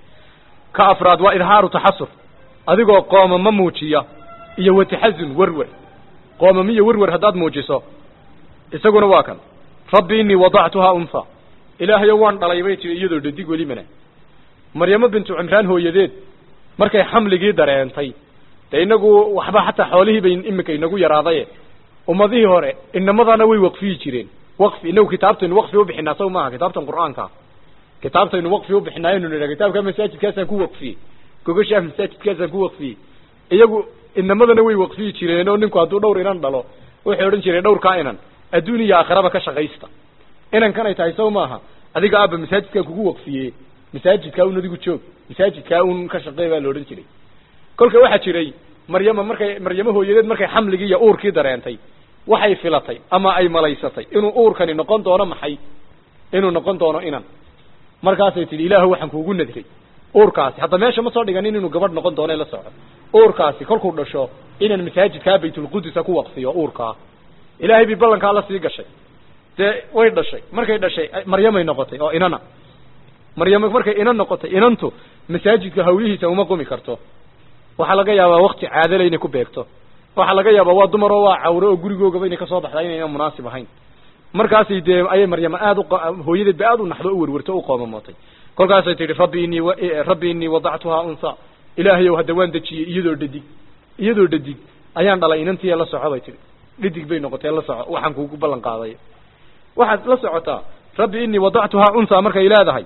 ka afraad waa idhaaru taxasur adigoo qoomama muujiya iyo wataxazun werwer qoomamiyo werwer haddaad muujiso isaguna waa kan rabbi inii wadactuhaa unha ilaahayo waan dhalay bay tiri iyadoo dhadig welimana maryamo bintu cimraan hooyadeed markay xamligii dareentay dee inagu waxba xataa xoolihii bay iminka inagu yaraadaye ummadihii hore inamadana way waqfiyi jireen waqfi inagu kitaabtaynu waqfi ubixinaa saw maaha kitaabtan qur'aanka kitaabtaynu waqfi ubixinaayo nu nidha kitaabka masaajidkaasaan ku waqfiyey gogashaah masaajidkaasaan ku waqfiyey iyagu inamadana way waqfiyi jireen oo ninku hadduu dhowr inan dhalo wuxuu odhan jiray dhowrkaa inan adduun iyo aakhiraba ka shaqaysta inankan ay tahay saw maaha adiga aaba masaajidkaan kugu waqfiye masaajidkaa un adigu joog masaajidkaa un ka shaqeey baa la odhan jiray kolka waxaa jiray maryama markay maryamo hooyadeed markay xamligii iyo uurkii dareentay waxay filatay ama ay malaysatay inuu uurkani noqon doono maxay inuu noqon doono inan markaasay tidhi ilaahu waxaan kuugu nadray uurkaasi hadda meesha ma soo dhiganin inuu gabadh noqon doono la soco uurkaasi kolkuu dhasho inaan masaajidkaa baytulqudusa ku waqfiyo uurkaa ilaahay bay ballankaa la sii gashay dee way dhashay markay dhashay maryamay noqotay oo inana maryamo markay inan noqotay inantu masaajidka hawlihiisa uma qumi karto waxaa laga yaabaa wakti caadale inay ku beegto waxaa laga yaabaa waa dumar oo waa cawre oo gurigoogaba inay kasoo baxdaa inayna munaasib ahayn markaasay dee ayay maryamo aada u hooyadeed ba aada u naxdo u werwerto u qoomamootay kolkaasay tihi rabbi inii rabbi inii wadactuhaa unha ilaahayow hadda waan dejiyey iyadoo dhadig iyadoo dhadig ayaan dhalay inantii la soco bay tihi dhadig bay noqotee la soco waxaan kuugu ballan qaaday waxaad la socotaa rabbi inii wadactuhaa unha markay leedahay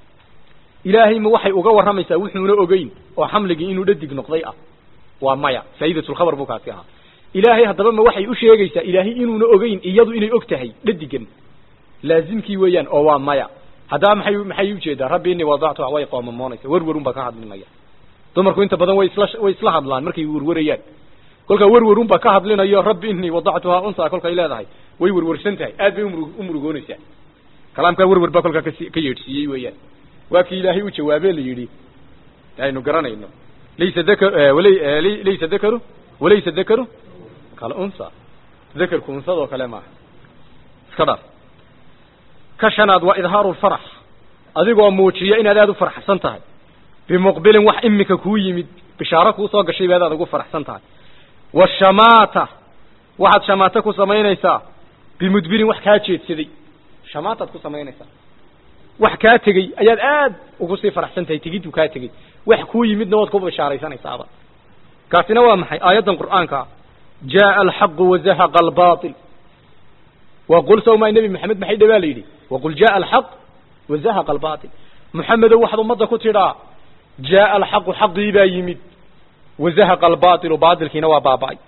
ilaahay ma waxay uga warramaysaa wuxuuna ogeyn oo xamligii inuu dhadig noqday ah waa maya faa'idatulkhabar buu kaasi ahaa ilaahay haddaba ma waxay u sheegaysaa ilaahay inuuna ogeyn iyadu inay og tahay dhadigan laazimkii weeyaan oo waa maya haddaba maxay maxay ujeedaa rabbi inii wadactuha way qoomamoonaysa werwerun baa ka hadlinaya dumarku inta badan way isla way isla hadlaan markay werwerayaan kolkaa werwerun baa ka hadlinayo rabbi inii wadactuhaa unsaa kolkay leedahay way werwersan tahay aad bay umru u murugoonaysaa kalaamkaa werwer baa kolkaa kasi ka yeedhsiiyey weeyaan waa kii ilaahay u jawaabee la yidhi aynu garanayno laysa dakar laysa dakaru walaysa dakaru kal unsa dakarku unsadoo kale maaha iska dhaaf ka shanaad waa idhaaru lfarax adigoo muujiya inaad aada u farxsan tahay bimuqbilin wax imika kuu yimid bishaaro kuu soo gashay baad aad ugu faraxsan tahay washamaata waxaad shamaato ku samaynaysaa bimudbirin wax kaa jeedsaday shamaataad ku samaynaysaa wax kaa tegey ayaad aad ugu sii faraxsan tahay tegiddu kaa tegey wax kuu yimidna waad ku bishaaraysanaysaaba kaasina waa maxay aayaddan qur'aanka jaءa alxaqu wazahaqa albaail waqul sawmaa nebi maxamed maxay dhawaa la yidhi waqul jaءa alxaq wazahaqa albaail muxamedow waxaad ummadda ku tidhaa jaءa alxaqu xaqii baa yimid wazahaqa albaailu baatilkiina waa baaba'ay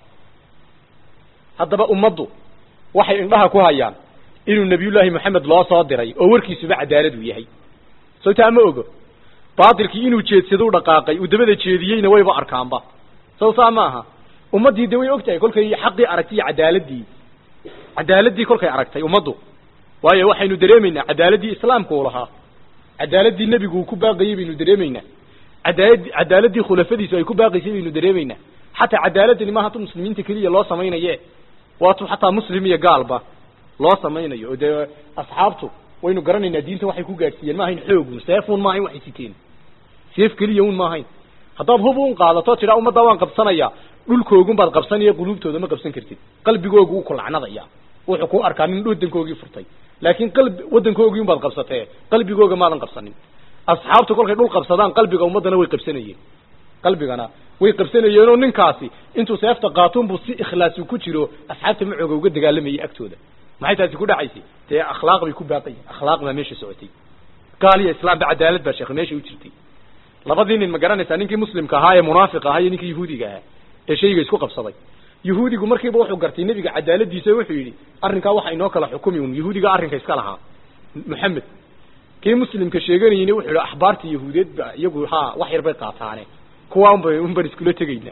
haddaba ummaddu waxay indhaha ku hayaan inuu nebiyullaahi moxamed loo soo diray oo warkiisuba cadaalad uu yahay soo taa ma ogo baatilkii inuu jeedsadou dhaqaaqay uu dabada jeediyeyna wayba arkaanba saw saa ma aha ummaddii de way og tahay kolkay xaqii aragtay iyo cadaaladii cadaaladii kolkay aragtay ummaddu waayo waxaynu dareemaynaa cadaaladii islaamka uu lahaa cadaaladii nebigu uu ku baaqayey baynu dareemaynaa cadaalad cadaaladii khulafadiisu ay ku baaqaysay baynu dareemaynaa xataa cadaaladani maaha tu muslimiinta keliya loo samaynaye waa tu xataa muslim iyo gaalba loo samaynayo oo dee asxaabtu waynu garanaynaa diinta waxay ku gaadhsiiyeen ma ahayn xoogun seefun ma ahayn waxay siteen seef keliya un ma ahayn haddaad hub un qaadato tidhaa ummadda waan qabsanayaa dhulkoogun baad qabsanaya quluubtooda ma qabsan kartid qalbigoogu wuu ku lacnadaya wuxuu ku arkaa nin waddankoogii furtay laakiin qalbi waddankoogii unbaad qabsatee qalbigooga maadan qabsanin asxaabtu kolkay dhul qabsadaan qalbiga ummaddana way qabsanayeen qalbigana way qabsanayeenoo ninkaasi intuu seefta qaatunbuu si ikhlaasu ku jiro asxaabta macooga uga dagaalamayay agtooda maxay taasi ku dhacaysay dee akhlaaq bay ku baaqayen akhlaaq baa meesha socotay gaal iyo islaamba cadaalad baa sheekh meesha u jirtay labadii nin ma garanaysaa ninkii muslimka ahaa ee munaafiq ahaa iyo ninkii yahuudiga ahaa ee shayga isku qabsaday yahuudigu markiiba wuxuu gartay nebiga cadaaladiisa wuxuu yidhi arrinkaa waxa inoo kala xukumi un yahuudiga arrinka iska lahaa moxamed kii muslimka sheeganayeyna wuxuu yidhi axbaarta yahuudeed ba iyagu ha wax yar bay qaataane kuwaa unba unban iskula tegaynaa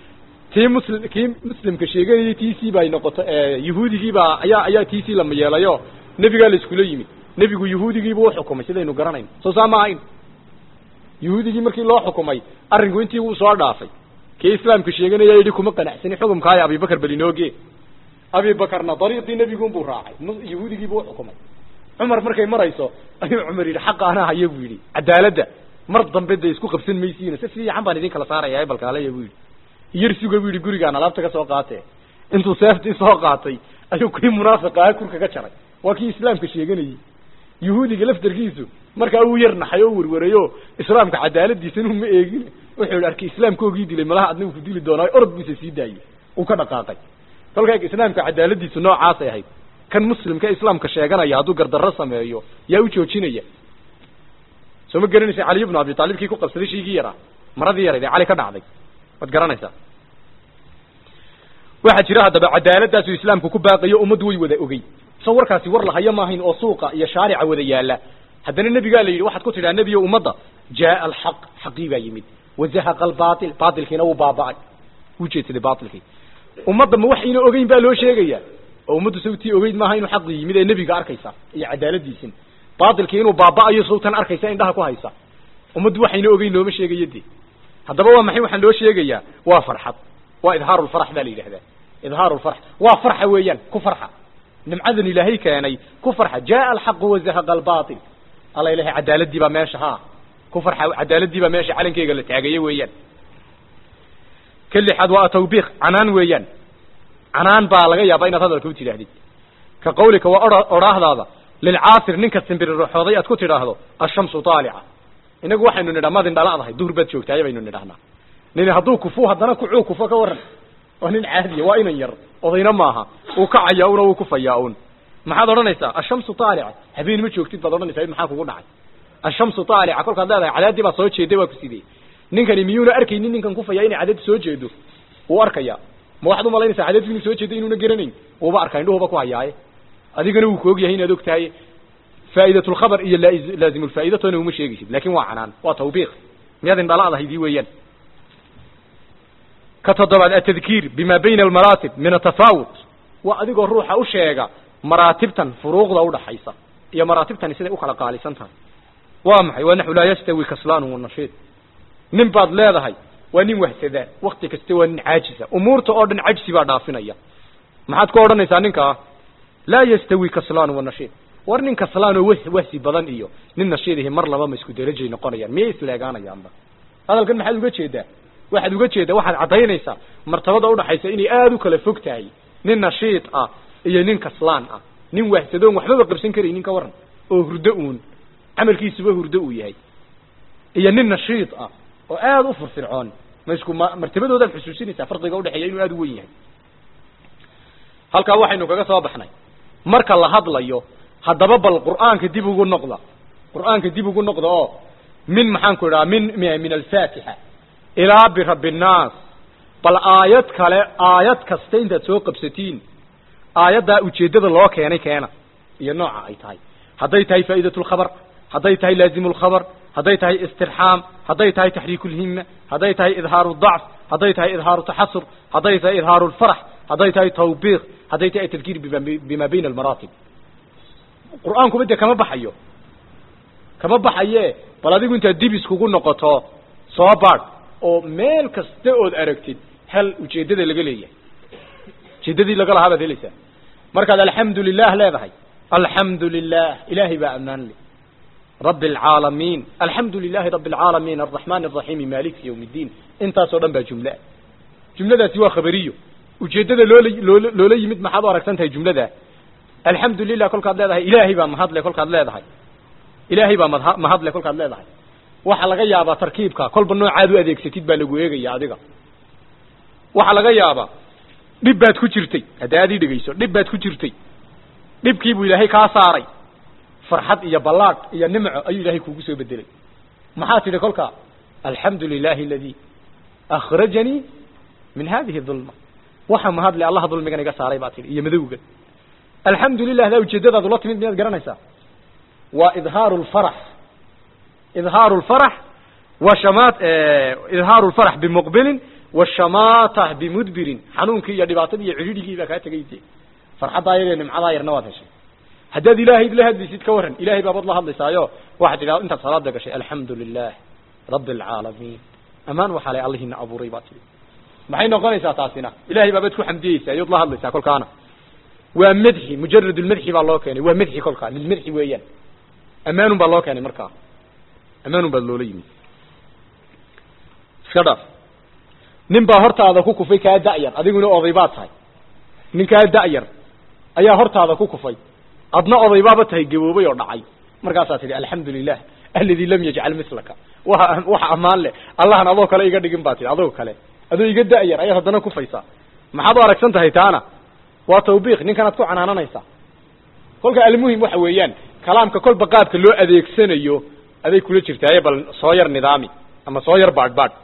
tii muslim kii muslimka sheeganayay t c bay noqoto yahuudigiibaa ayaa ayaa t c lama yeelayo nebigaa la iskula yimid nebigu yahuudigiiba u xukumay sidaynu garanayno soo saa ma ahayn yahuudigii markii loo xukumay arrinku intii wuu soo dhaafay kii islaamka sheeganaya yidhi kuma qanacsani xukumkaayo abibakar belinooge abibakarna dariiqii nebigunbuu raacay yahuudigiibu u xukumay cumar markay marayso ayuu cumar yidhi xaqa anaa haya buu yidhi cadaaladda mar dambe de isku qabsan maysiina si fiican baan idin kala saaraya balkaalaya buu yidhi yar suga buu yidhi gurigaan alaabta ka soo qaatee intuu seeftii soo qaatay ayuu kii munaafiq ahaa kurka ka jaray waa kii islaamka sheeganayey yahuudiga laftarkiisu markaa uu yar naxay oo werwarayo islaamka cadaaladiisa inuu ma eegin wuxuu yidhi arkay islaamkoogii dilay malaha adna uu ku dili doonaa orod buisa sii daayey uu ka dhaqaaqay kolkaa islaamka cadaaladiisu noocaasay ahayd kan muslimka islaamka sheeganaya hadduu gardarro sameeyo yaa u joojinaya soo ma garanaysa caliy bnu abi taalib kii ku qabsaday shaygii yaraa maradii yarayd ee cali ka dhacday waad garanaysaa waxaa jira haddaba cadaaladdaasuu islaamku ku baaqayo ummaddu way wada ogey soo warkaasi war lahayo maahayn oo suuqa iyo shaarica wada yaala haddana nebigaa la yidhi waxaad ku tidhaha nebiyo ummadda jaaa alxaq xaqii baa yimid wazahaqa albaatil baatilkiina wuu baaba'ay wuu jeedsaday baatilkii ummadda ma waxayna ogeyn baa loo sheegaya oo ummaddu sawtii ogeyd maaha inuu xaqii yimid ee nebiga arkaysa iyo cadaaladiisin baatilkii inuu baaba'ayo sawtan arkaysa indhaha ku haysa ummaddu waxayna ogeyn looma sheegayo de haddaba waa maxay waxaan loo sheegayaa waa farxad waa idhaaru lfarax baa la yidhahdaa idhaaru lfarax waa farxa weeyaan ku farxa nimcadan ilaahay keenay ku farxa jaaa alxaqu wazahaqa albaatil alla ilahay cadaaladii baa meesha ha ku farxa cadaaladii baa meesha calankeyga la taagaye weeyaan ka lixaad waa tawbiiq canaan weeyaan canaan baa laga yaabaa inaad hadalka u tidhaahdid ka qawlika waa oha odhaahdaada lilcaasir ninka simbiriroxooday aad ku tidhaahdo ashamsu taalica inagu waxaynu nidhaa madin dhaladahay duhur baad joogtaaye baynu nidhahnaa nin hadduu kufu haddana kucuu kufo ka waran waa nin caadiya waa inan yar odayna maaha uu kacaya una uu kufayaa un maxaad odhanaysaa ashamsu taalica habeen ma joogtid baad odhanaysaa maxaa kugu dhacay ashamsu taalica kolkaad leedahay cadaadii baa soo jeeday waa ku sidee ninkani miyuuna arkaynin ninkan kufaya inay cadaadi soo jeedo wuu arkaya ma waxaad umalaynaysaa cadaadku inuu soo jeedo inuuna garanayn uuba arkaa indhuhuba ku hayaaye adigana wuu ku og yahay inaad og tahay faa'idat lkhabar iyo laazim lfaa'idatona uma sheegaysid lakin waa canaan waa tawbiiq miyaad indhala adahaydii weeyaan ka toddobaad atadkiir bima bayna almaraatib min atafaawut waa adigoo ruuxa u sheega maraatibtan furuuqda udhaxaysa iyo maraatibtani siday u kala qaalisan tahay waa maxay waa naxu laa yastawi kaslaanu wanashiid nin baad leedahay waa nin wahsadaa wakti kasta waa nin caajisa umuurta oo dhan cajsi baa dhaafinaya maxaad ku odhanaysaa ninkaa laa yastawi kaslaanu wanashiid war nin kaslaan oo wh wahsi badan iyo nin nashiidihi mar laba ma isku derajay noqonayaan miyay isleegaanayaanba hadalkan maxaad uga jeedaa waxaad uga jeedaa waxaad caddaynaysaa martabada udhaxaysa inay aada u kala fog tahay nin nashiid ah iyo nin kaslaan ah nin wahsadoon waxbaba qabsan karaynin ka waran oo hurdo uun camalkiisuba hurdo uu yahay iyo nin nashiid ah oo aada u firfircoon ma isku ma martabadoodaad xusuusinaysaa farqiga udhexeeya inuu aada u wen yahay halkaa waxaynu kaga soo baxnay marka la hadlayo haddaba bal qur'aanka dib ugu noqda qur'aanka dib ugu noqda oo min maxaan ku idhaha min min alfaatixa ilaa birabbi nnaas bal aayad kale aayad kasta intaad soo qabsatiin aayaddaa ujeeddada loo keenay keena iyo nooca ay tahay hadday tahay faa'idat lkhabar hadday tahay laazimu lkhabar hadday tahay istirxaam hadday tahay taxriiku lhima hadday tahay idhaaru dacf hadday tahay idhaaru taxasur hadday tahay idhaaru lfarax hadday tahay tawbiiq hadday tahay tadkiir bima bayna almaraatib qur'aankuba dee kama baxayo kama baxaye bal adigu intaad dib iskugu noqoto soo baadh oo meel kasta ood aragtid hal ujeeddada laga leeyahay ujeeddadii laga lahaa baad helaysaa markaad alxamdu lilah leedahay alxamdu lilah ilaahay baa ammaan le rabi alcaalamiin alxamdu lilahi rabi alcaalamiin alraxmaan alraxiimi maliki yawm ddiin intaasoo dhan baa jumlea jumladaasi waa khabariyo ujeeddada loola loola loola yimid maxaad u aragsan tahay jumlada alxamdu lilah kolkaad leedahay ilaahay baa mahadle kolkaad leedahay ilaahay baa madha mahadle kolkaad leedahay waxaa laga yaabaa tarkiibka kolba noocaad u adeegsatid baa lagu eegaya adiga waxaa laga yaabaa dhib baad ku jirtay hadda aad ii dhegeyso dhib baad ku jirtay dhibkii buu ilaahay kaa saaray farxad iyo ballaadh iyo nimco ayuu ilaahay kuugu soo bedelay maxaa tidhi kolkaa alxamdu lilahi aladi akhrajanii min hadihi dulma waxa mahadle allaha dulmigan iga saaray baa tidhi iyo madowgan alxamdu lilah daa ujeeddadaad ula timid miyaad garanaysaa waa idhaaru lfarax idhaaru lfarax wa shamaat idhaaru lfarax bimuqbilin washamatah bimudbirin xanuunkii iyo dhibaatadii iyo cidhidhigii baa kaa tegayse farxaddaa yar iyo nimcadaa yarna waad heshay haddaad ilaahay la hadlaysid ka warran ilahay baabaad la hadlaysaayo waxaad tidhahda intaad salaada gashay alxamdu lilah rabi alcaalamiin amaan waxaa lay allihina abuuray baa tidhi maxay noqonaysaa taasina ilahay baabaad ku xamdiyeysaa ayood la hadlaysaa kolkaana waa madxi mujarad lmadxi baa loo keenay waa madxi kolkaa lilmadxi weeyaan ammaanun baa loo keenay markaa ammaanun baad loola yimid iska dhaaf nin baa hortaada ku kufay kaa da'yar adiguna oday baad tahay nin kaa da'yar ayaa hortaada ku kufay adna oday baaba tahay gaboobay oo dhacay markaasaa tidhi alxamdu lilah aladi lam yajcal mislaka wa waxa ammaan leh allahan adoo kale iga dhigin baa tihi adoo kale adoo iga da'yar ayaad haddana kufaysaa maxaad u aragsan tahay taana waa tawbiiq ninkanaad ku canaananaysaa kolka almuhim waxa weeyaan kalaamka kolba qaabka loo adeegsanayo aday kula jirtaaye bal soo yar nidaami ama soo yar baadh baadh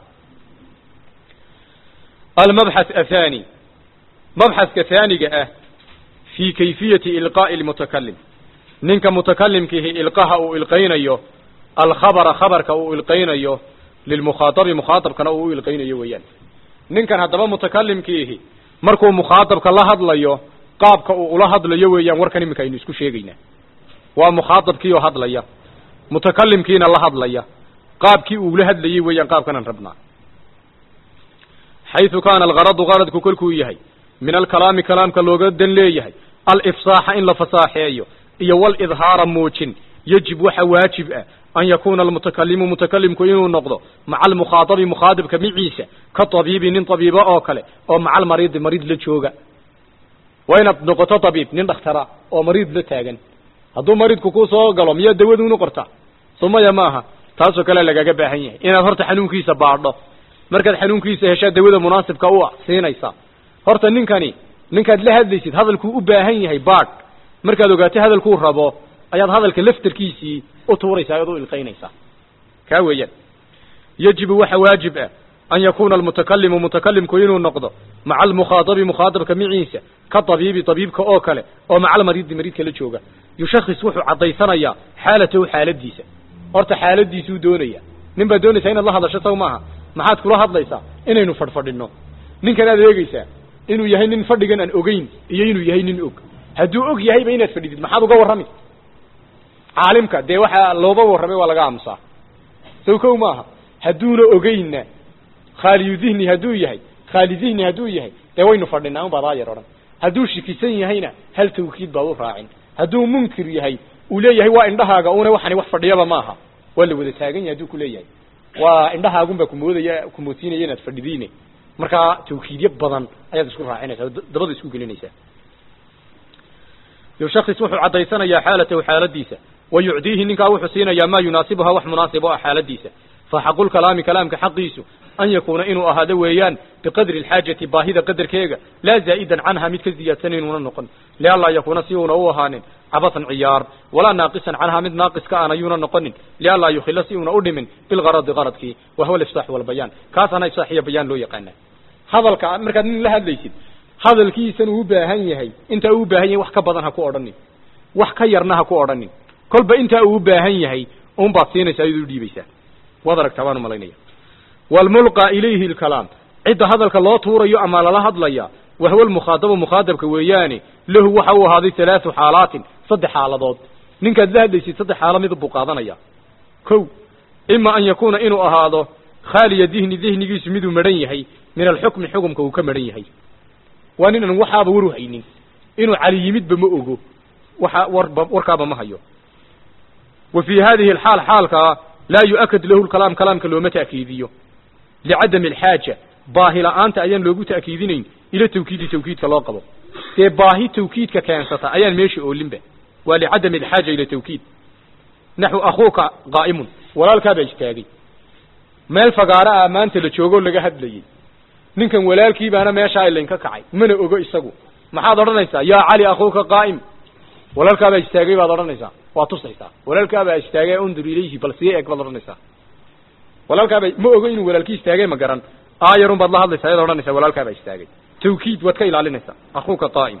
almabxath athani mabxathka haaniga ah fi kayfiyati ilqaa'i lmutakalim ninka mutakalimkiihi ilqaha uu ilqaynayo alkhabara khabarka uu ilqaynayo lilmukhaatabi mukhaatabkana uu u ilqaynayo weeyaan ninkan haddaba mutakalimkiihi markuu mukhaatabka la hadlayo qaabka uu ula hadlayo weeyaan warkan iminka aynu isku sheegaynaa waa mukhaatabkii oo hadlaya mutakalimkiina la hadlaya qaabkii uu ula hadlayay weeyaan qaabkanaan rabnaa xayثu kaana algaradu garadku kolkuu yahay min alkalaami kalaamka looga dan leeyahay alifsaaxa in la fasaaxeeyo iyo walidhaara muujin yajib waxa waajib ah an yakuuna almutakalimu mutakalimku inuu noqdo maca almukhaadabi mukhaadabka miciisa ka tabiibi nin tabiibo oo kale oo maca almariidi mariid la jooga waa inaad noqoto tabiib nin dhakhtara oo mariid la taagan hadduu mariidku kuu soo galo miyaa dawaduunu qorta sumaya maaha taasoo kale lagaga baahan yahay inaad horta xanuunkiisa baadho markaad xanuunkiisa heshaa dawada munaasibka u ah siinaysaa horta ninkani ninkaad la hadlaysid hadalkuu u baahan yahay baadh markaad ogaatay hadalkuu rabo ayaad hadalka laftarkiisii u tuuraysaa ayaad u ilqaynaysaa kaa weeyaan yajibu waxa waajib ah an yakuuna almutakalimu mutakalimku inuu noqdo maca almukhaadabi mukhaadabka miciisa ka tabiibi tabiibka oo kale oo maca almariidi mariidka la jooga yushakis wuxuu caddaysanayaa xaalatahu xaaladiisa horta xaaladiisuu doonaya nin baad doonaysaa inaad la hadasho saw maaha maxaad kula hadlaysaa inaynu fadhfadhino ninkan aad eegeysaa inuu yahay nin fadhigan aan ogeyn iyo inuu yahay nin og hadduu og yahayba inaad fadhidid maxaad uga warrami caalimka dee waxaa looba warramay waa laga aamusaa sow kow maaha hadduuna ogeynna khaaliyu dihni hadduu yahay khaali dihni hadduu yahay dee waynu fadhinaa un baad aayar odhan hadduu shikisan yahayna hal tawkiid baad u raacin hadduu munkir yahay uu leeyahay waa indhahaaga una waxani wax fadhiyaba maaha waa la wada taagan yahay hadduu ku leeyahay waa indhahaagunbaa kumoodaya kumoodsiinaya inaad fadhidiine markaa tawkiidyo badan ayaad isku raacinaysaa oo dabada isku gelinaysaa shakis wuxuu caddaysanayaa xaalatahu xaaladiisa wa yucdiihi ninkaa wuxuu siinayaa maa yunaasibuha wax munaasib o ah xaaladiisa fa xaqulkalaami kalaamka xaqiisu an yakuuna inuu ahaado weeyaan biqadri alxaajati baahida qadarkeega laa zaa'idan canha mid ka ziyaadsan inuuna noqon lianlaa yakuuna si uuna u ahaanin cabasan ciyaar walaa naaqisan canha mid naaqiska aan ayuuna noqonin lianlaa yukhila si uuna u dhimin bilgaradi qaradkii wa huwa alifsaax walbayaan kaasana ifsaax iyo bayaan loo yaqaana hadalka markaad nin la hadlaysid hadalkiisan uu u baahan yahay intaa uu u baahan yahay wax ka badan ha ku odhanin wax ka yarna ha ku odhanin kolba intaa uu u baahan yahay un baad siinaysaa iyadoo udhiibaysaa waad aragtaa baan umalaynaya waalmulqa ilayhi alkalaam cidda hadalka loo tuurayo ama lala hadlaya wahwa almukhaadabu mukhaadabka weeyaane lahu waxa uu ahaaday halaathu xaalaatin saddex xaaladood ninkaad la hadlaysid saddex xaalo mid buu qaadanaya kow ima an yakuuna inuu ahaado khaaliya dihni dihnigiisu miduu madhan yahay min alxukmi xukumka uu ka madhan yahay waa nin aan waxaaba waru haynin inuu cali yimidba ma ogo waxa warba warkaaba ma hayo wa fii hadihi alxaal xaalkaa laa yu'akad lahu lkalaam kalaamka looma ta'kiidiyo licadami alxaaja baahi la'aanta ayaan loogu ta'kiidinayn ila tawkiidi tawkiidka loo qabo dee baahi tawkiidka keensata ayaan meesha oolinba waa licadami alxaaja ila tawkiid naxu akhuuka qaa'imun walaalkaabaa istaagay meel fagaaro ah maanta la joogoo laga hadlayey ninkan walaalkii baana meeshaa ilaynka kacay mana ogo isagu maxaad odhanaysaa yaa cali akhuuka qaa'im walaalkaabaa istaagay baad odhanaysaa waa tusaysaa walaalkaabaa istaagay undur ilayhi bal sii eeg baad odhanaysaa walaalkaabaa ma ogo inuu walaalkii istaagay ma garan aayarun baad la hadlaysaa ayaad odhanaysaa walaalkaabaa istaagay tawkiid waad ka ilaalinaysaa akhuuka qaa'im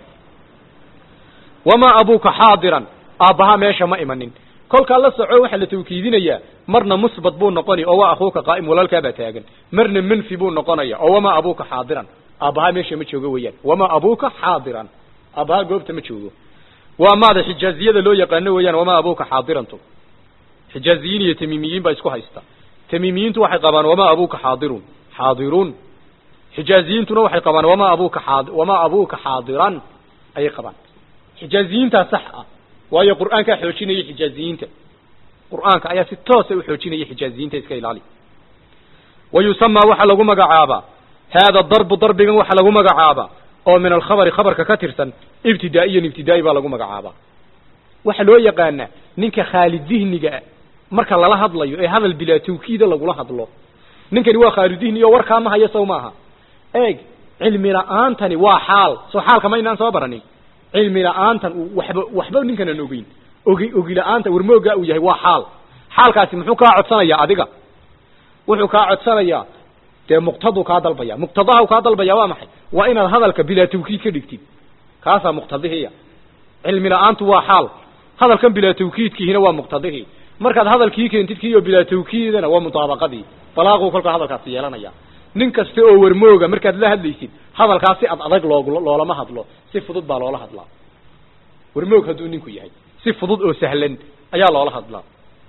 wamaa abuuka xaadiran aabbahaa meesha ma imanin kolkaa la soco waxaa la tawkiidinayaa marna musbat buu noqoni oo waa akhuuka qaa'im walaalkaabaa taagan marna manfi buu noqonaya oo wamaa abuuka xaadiran aabbahaa meesha ma joogo weeyaan wamaa abuuka xaadiran aabbahaa goobta ma joogo waa maada xijaaziyada loo yaqaano weeyaan wamaa abuuka xaadirantu xijaaziyiin iyo tamiimiyiin baa isku haysta tamiimiyiintu waxay qabaan wamaa abuuka xaadirun xaadiruun xijaaziyiintuna waxay qabaan wamaa abuuka xaa wamaa abuuka xaadiran ayay qabaan xijaaziyiintaa sax ah waayo qur'aankaa xoojinaya xijaaziyiinta qur'aanka ayaa si toosa u xoojinaya xijaaziyiinta iska ilaali wa yusamaa waxaa lagu magacaabaa haada darbu darbigan waxaa lagu magacaabaa oo min alkhabari khabarka ka tirsan ibtidaa'iyan ibtidaa'i baa lagu magacaabaa waxaa loo yaqaanaa ninka khaalid dihniga marka lala hadlayo ee hadal bilaa tawkiida lagula hadlo ninkani waa khaalid dihni oo warkaa ma hayo sow maaha eeg cilmi la'aantani waa xaal soo xaalka ma inaan soo baranin cilmi la'aantan uu waxba waxba ninkan aan ogeyn ogi ogi la'aanta warmoogaa uu yahay waa xaal xaalkaasi muxuu kaa codsanayaa adiga wuxuu kaa codsanayaa dee muqtaduu kaa dalbaya muqtadaha u kaa dalbaya waa maxay waa inaad hadalka bilaa tawkiid ka dhigtid kaasaa muqtadihiya cilmi la'aantu waa xaal hadalkan bilaa tawkiidkiihina waa muqtadihii markaad hadalkii keentid kiioo bilaa tawkiidana waa mutaabaqadii balaaquu kolkaa hadalkaasi yeelanaya nin kasta oo warmooga markaad la hadlaysid hadalkaas si ad adag loo loolama hadlo si fudud baa loola hadlaa warmoog hadduu ninku yahay si fudud oo sahlan ayaa loola hadlaa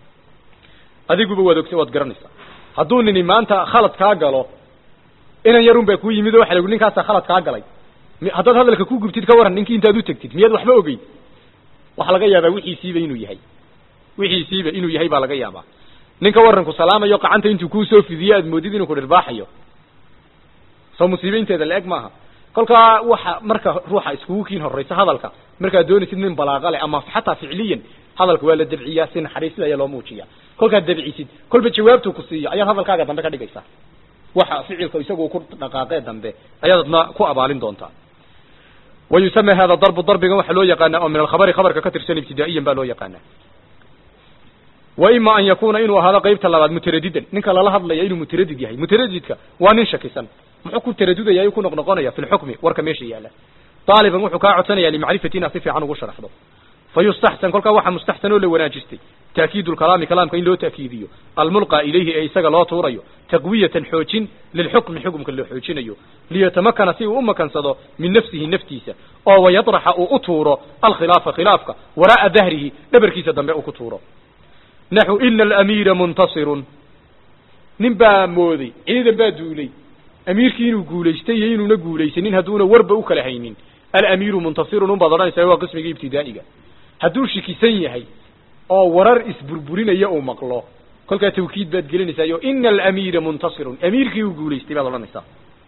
adiguba waad ogta waad garanaysaa hadduu nini maanta khalad kaa galo inan yarun baa kuu yimid oo waxa lagu ninkaasa khalad kaa galay haddaad hadalka ku gubtid ka waran ninkii intaad u tegtid miyaad waxba ogeyn waxaa laga yaabaa wixiisiiba inuu yahay wixiisiiba inuu yahay baa laga yaabaa ninka waranku salaamayo qacanta intuu kuusoo fidiyo aad moodid inuu ku dhirbaaxayo soo musiibeynteeda la eg maaha kolkaa waxa marka ruuxa iskugu kiin horraysa hadalka markaad doonaysid nin balaaqa leh ama xataa ficliyan hadalka waa la dabciyaa si naxariisida ayaa loo muujiya kolkaad dabcisid kolba jawaabtuu ku siiyo ayaad hadalkaaga dambe ka dhigaysaa waxa ficilka isagu ku dhaqaaqee dambe ayaad adna ku abaalin doontaa wa yusama hada darbu darbigan waxaa loo yaqaanaa oo min alkhabari khabarka ka tirsan ibtidaa'iyan baa loo yaqaanaa wa ima an yakuna inuu ahaado qaybta labaad mutaradidan ninka lala hadlaya inuu mutaradid yahay mutaradidka waa nin shakisan muxuu ku taradudaya ku noqnoqonaya fi lxukmi warka meesha yaala daaliban wuxuu kaa codsanaya limacrifati inaad si fiican ugu sharaxdo fa yustaxsan kolkaa waxaa mustaxsan oo la wanaajistay taakiidu lkalaami kalaamka in loo taakiidiyo almulqa ilayhi ee isaga loo tuurayo taqwiyatan xoojin lilxukmi xukumka loo xoojinayo liyatamakana si uu u makansado min nafsihi naftiisa oo wayadraxa uu u tuuro alkhilaafa khilaafka waraa'a dahrihi dhabarkiisa dambe uu ku tuuro naxu ina alamiira muntasirun nin baa mooday ciidan baa duulay amiirkii inuu guulaystay iyo inuuna guulaysanin hadduuna warba u kala haynin alamiiru muntasirun unbaad odhanaysaa waa qismigii ibtidaa'iga hadduu shikisan yahay oo warar isburburinaya uu maqlo kolkaa tawkiid baad gelinaysaa o ina alamiira muntasirun amiirkii uu guulaystay baad odhanaysaa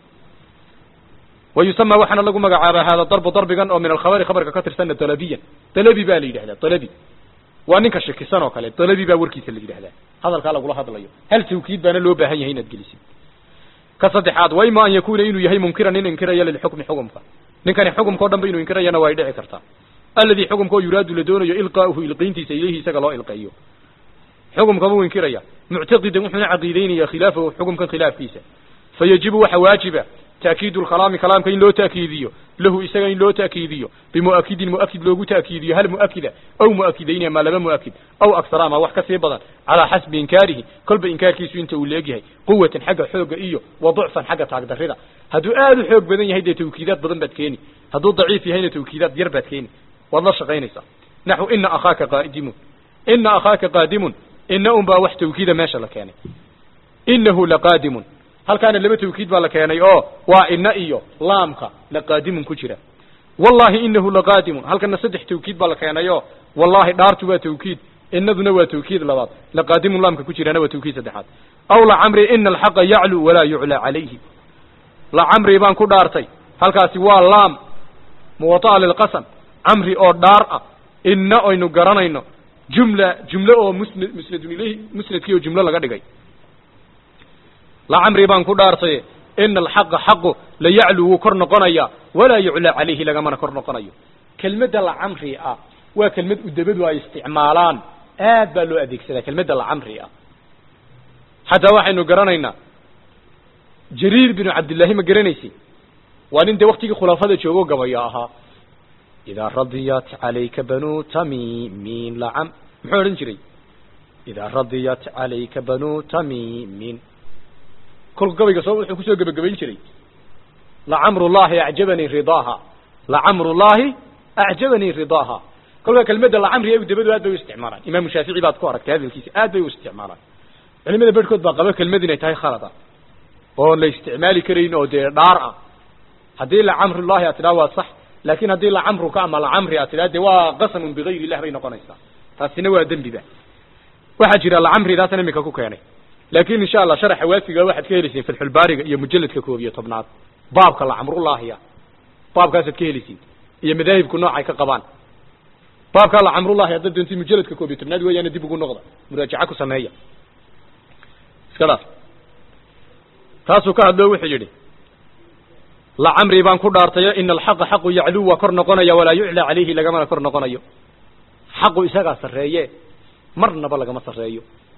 wa yusama waxaana lagu magacaabaa hada darbu darbigan oo min alkhabari khabarka ka tirsanna dalabiyan dalabi baa la yidhahdaa dalabi waa ninka shakisan oo kale dalabi baa warkiisa la yidhahdaa hadalkaa lagula hadlayo hal tawkiid baana loo baahan yahay inaad gelisid ka saddexaad wa ima an yakuna inuu yahay munkiran nin inkiraya lilxukmi xukumka ninkani xukumka o dhan ba inuu inkirayana waa ay dhici kartaa alladii xukumka oo yuraadu la doonayo ilqaa'uhu ilqayntiisa ilayhi isaga loo ilqeeyo xukumka buu inkiraya muctaqidan wuxuuna caqiideynaya khilaafahu xukumkan khilaafkiisa fayajibu waxa waajiba taakiidu lkalaami kalaamka in loo taakiidiyo lahu isaga in loo taakiidiyo bimu'akidin mu'akid loogu taakiidiyo hal mu'akida aw mu'akidayni ama laba mu'akid aw aksara ama wax ka sii badan calaa xasbi inkaarihi kolba inkaarkiisu inta uu leegyahay quwatan xagga xoogga iyo wa ducfan xagga taagdarrida hadduu aad u xoog badan yahay dee tawkiidaad badan baad keeni hadduu daciif yahayna tawkiidaad yar baad keeni waad la shaqaynaysaa naxu ina akhaaka qaadimun ina akhaaka qaadimun ina un baa wax tawkiida meesha la keenay inahu laqaadimun halkaana laba tawkiid baa la keenay oo waa ina iyo laamka laqaadimun ku jira wallahi inahu laqaadimun halkana saddex tawkiid baa la keenay oo wallahi dhaartu waa tawkiid inaduna waa tawkiid labaad laqaadimun laamka ku jirana waa tawkiid saddexaad aw lacamri ina alxaqa yaclu walaa yuclaa calayhi lacamri baan ku dhaartay halkaasi waa laam muwataa lilqasam camri oo dhaar ah ina aynu garanayno jumla jumlo oo musnad musnadun ilayhi musnadkii oo jumlo laga dhigay lacamri baan ku dhaartaye ina alxaqa xaqu la yaclu wuu kor noqonaya walaa yuclaa calayhi lagamana kor noqonayo kelmadda lacamri ah waa kelmad udabadu ay isticmaalaan aad baa loo adeegsadaa kelmadda lacamri ah xataa waxaynu garanaynaa jariir binu cabdillaahi ma garanaysi waa nin dee waktigii khulaafada joogo gabayo ahaa idaa radiyat calayka banuu tamimin lacam muxuu odhan jiray idaa radiyat calayka banuu tamimin kolku gabayga soo wuxuu kusoo gebagabayn jiray lacamrullahi acjabanii ridaaha lacamrullahi acjabanii ridaaha kolkaa kelmadda lacamri ee dabadu aad bay u isticmaalaan imaamu shaafici baad ku aragtay hadalkiisa aad bay u isticmaalaan culimada berhkood baa qaba kelmad inay tahay khalad ah oon la isticmaali karayn oo dee dhaar ah haddii lacamrullahi aad tidhaha waa sax laakin haddii lacamruka ama lacamri aad tidhaha de waa qasamun bigayr illah bay noqonaysaa taasina waa dembiba waxaa jira lacamridaasna imika ku keenay laakin insha allah sharaxa waafiga waxaad ka helisiin fatxulbaariga iyo mujaladka koob iyo tobnaad baabka lacamrullaahiya baabkaasaad ka helisiin iyo madaahibku noocay ka qabaan baabkaa lacamrullahi haddaad doonti mujaladka koob iyo tobnaad weeyaana dib ugu noqda muraajaca ku sameeya iska dhaaf taasuu ka hadloo wuxuu yidhi lacamri baan ku dhaartayo ina alxaqa xaqu yacluu waa kor noqonaya walaa yuclaa calayhi lagamana kor noqonayo xaqu isagaa sarreeye marnaba lagama sarreeyo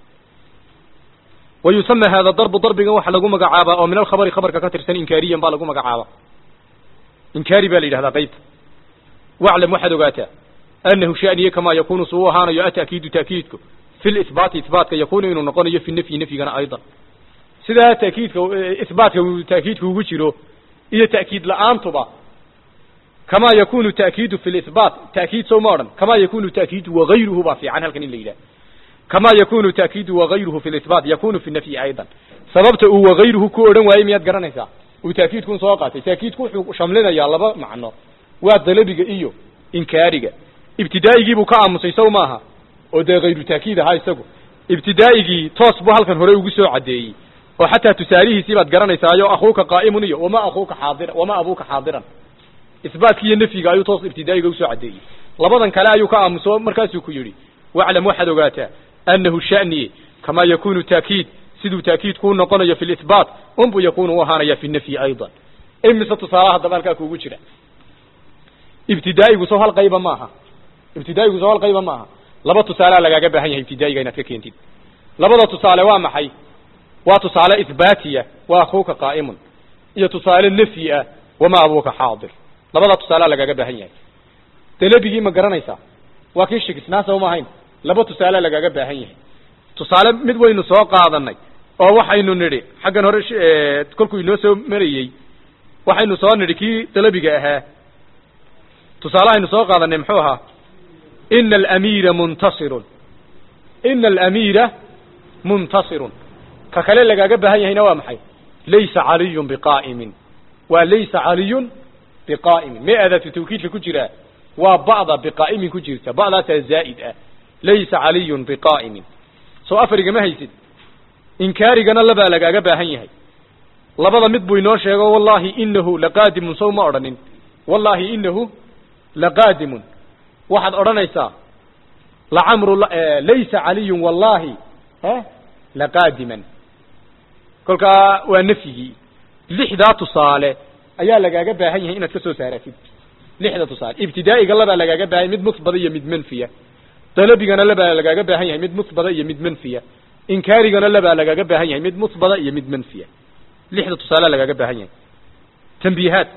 wa yusama hada darbu darbigan waxaa lagu magacaabaa oo min alkhabari khabarka ka tirsan inkaariyan baa lagu magacaabaa inkaari baa la yidhahdaa qaybta waclam waxaad ogaataa anahu shaniye kamaa yakunu suu ahaanayo ata'kiidu ta'kiidku fi lihbaati ihbaatka yakunu inuu noqonayo fi nafyi nafyigana aydan sidaa ta'kiidka ihbaatka uu ta'kiidku ugu jiro iyo ta'kiid la-aantuba kamaa yakunu ta'kiidu fi lihbaat ta'kiid sow ma odhan kamaa yakunu ta'kiidu wagayruhu baa fiican halkan in la yidhaha kamaa yakunu ta'kiidu wagayruhu fi lihbaat yakunu fi nafyi aydan sababta uu wagayruhu ku odhan waayey miyaad garanaysaa uu ta'kiidkun soo qaatay ta'kiidku wuxuu shamlinayaa laba macno waa dalabiga iyo inkaariga ibtidaa'igiibuu ka aamusay sow maaha oo dee hayru ta'kiid ahaa isagu ibtidaa'igii toos buu halkan hore ugu soo caddeeyey oo xataa tusaalihiisii baad garanaysaayo akhuuka qaa'imun iyo wama akhuuka xaadira wama abuuka xaadiran isbaatkii iyo nafyiga ayuu toos ibtidaa'iga usoo caddeeyey labadan kale ayuu ka aamuso markaasuu ku yidhi waclam waxaad ogaataa annahu sha'niye kamaa yakunu ta'kiid siduu ta'kiid kuu noqonayo fi lihbaat unbuu yakunu u ahaanaya fi nafyi aydan imise tusaalaha haddaba halkaa kuugu jira ibtidaa'igu soo hal qayba maaha ibtidaa'igu soo hal qayba maaha laba tusaalea lagaaga baahan yahay ibtidaa'iga inaad ka keentid labada tusaale waa maxay waa tusaale ihbaatiya waa akhuuka qaa'imun iyo tusaale nafyi ah wama abuuka xaadir labada tusaalea lagaaga baahan yahay dalabigii ma garanaysaa waa kii shikisnaa soo ma ahayn laba tusaale lagaga baahan yahay tusaale mid waynu soo qaadanay oo waxaynu nidhi xaggan hore kolkuu inoo soo marayey waxaynu soo nidhi kii dalabiga ahaa tusaalehaynu soo qaadanay muxuu ahaa ina alamiira muntasirun ina alamiira muntasirun ka kale lagaaga baahan yahayna waa maxay laysa caliyun biqaa'imin waa laysa caliyun biqaa'imin may aadaatu tawkiidka ku jiraa waa ba'da biqaa'imin ku jirta ba'daasaa zaa'id ah laysa caliyun biqaa'imin soo afarigama haysid inkaarigana labaa lagaaga baahan yahay labada mid buu inoo sheego wallahi inahu laqaadimun sow ma odhanin wallahi inahu laqaadimun waxaad odhanaysaa lacamru laysa caliyun wallahi laqaadiman kolkaa waa nafyigii lixdaa tusaale ayaa lagaaga baahan yahay inaad ka soo saaratid lixda tusaale ibtidaa'iga labaa lagaaga baahan yahay mid musbada iyo mid manfiya dalabigana labaa lagaaga baahan yahay mid musbada iyo mid manfiya inkaarigana labaa lagaaga baahan yahay mid musbada iyo mid manfiya lixda tusaale lagaaga baahan yahay tanbiihaat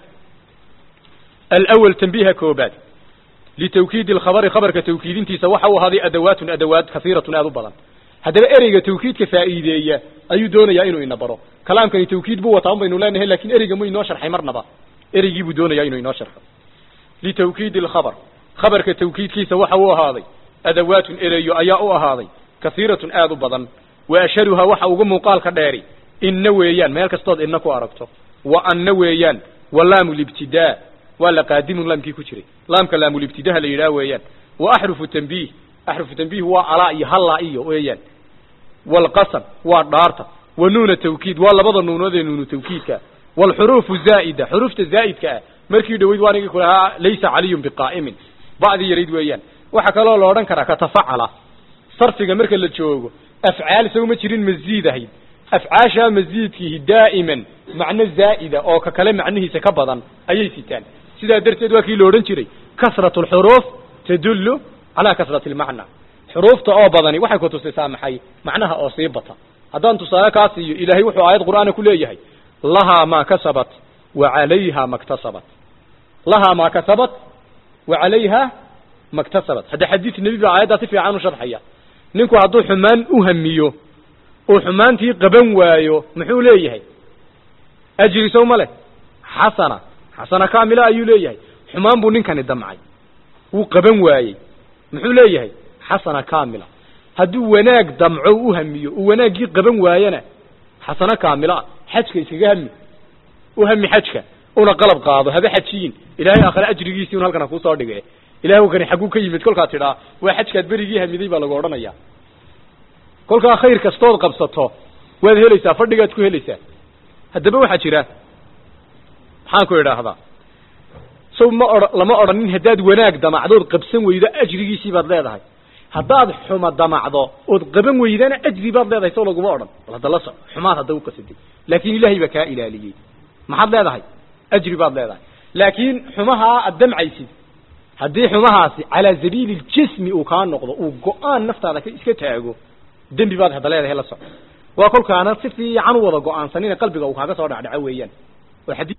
alawal tanbiiha koobaad litawkiidi alkhabari khabarka tawkiidintiisa waxa uu ahaaday adawaatun adawaad kasiiratun aad u badan haddaba ereyga tawkiidka faa'iideeya ayuu doonayaa inuu ina baro kalaamkani tawkiid buu wataa un baynu leenahay lakin ereyga mu inoo sharxay marnaba ereygii buu doonayaa inuu inoo sharxo litawkiidi alkhabar khabarka tawkiidkiisa waxa uu ahaaday adawaatun ereyo ayaa u ahaaday kasiiratun aad u badan wa asharuhaa waxa uga muuqaalka dheeri inna weeyaan meel kastood inna ku aragto wa anna weeyaan wa laamu libtidaa waa la qaadimun laamkii ku jiray laamka laamulibtidaha la yidhaha weeyaan wa axrufu tanbiih axrufu tanbiih waa alaa iyo hallaa iyo weeyaan waalqasam waa dhaarta wa nuuna tawkiid waa labada nuunood ee nuunu tawkiidka waalxuruufu zaa'ida xuruufta zaa'idka ah markii dhaweyd waa nigii ku lahaa laysa caliyun biqaa'imin ba'dii yarayd weeyaan waxaa kaloo la odhan karaa katafacala sarfiga marka la joogo afcaal isaguma jirin masiid ahayd afcaashaa masiidkiihi daa'iman macno zaa'ida oo ka kale macnihiisa ka badan ayay sitaan sidaa darteed waa kii la odhan jiray kasratu alxuruuf tadullu calaa kasrati almacna xuruufta oo badani waxay ku tusisaa maxay macnaha oo sii bata haddaan tusaale kaa siiyo ilaahay wuxuu aayad qur'aana ku leeyahay lahaa maa kasabat wa calayha maktasabat lahaa maa kasabat wa calayha maktasabat hadda xadiid nebi baa aayaddaa si fiican u sharxaya ninku hadduu xumaan u hamiyo oo xumaantii qaban waayo muxuu leeyahay ajri sow ma leh xasana xasana kaamila ayuu leeyahay xumaan buu ninkani damcay wuu qaban waayey muxuu leeyahay xasana kaamila hadduu wanaag damco u hamiyo uu wanaaggii qaban waayana xasano kaamila xajka iskaga hami u hami xajka una qalab qaado haba xajiyin ilaahay aakhire ajrigiisii un halkan ha kuusoo dhige ilahay kani xagguu ka yimid kolkaa tidhaa waa xajkaad berigii hamiday baa lagu odhanaya kolkaa khayr kastood qabsato waad helaysaa fadhigaad ku helaysaa haddaba waxaa jira maxaan ku idhaahdaa sow ma o lama odhanin haddaad wanaag damacdood qabsan weydo ajrigiisii baad leedahay haddaad xuma damacdo ood qaban weydana ajri baad leedahay sow laguma odhan bal hadda la soc xumaad hadda u qasaday laakin ilaahay baa kaa ilaaliyey maxaad leedahay ajri baad leedahay laakiin xumahaa aad damcaysid haddii xumahaasi calaa sabiili ljismi uu kaa noqdo uu go-aan naftaada ka iska taago dembi baad hadda leedahay la soc waa kolkaana si fiican u wada go-aansanina qalbiga uu kaaga soo dhacdhaco weeyaan oo xadii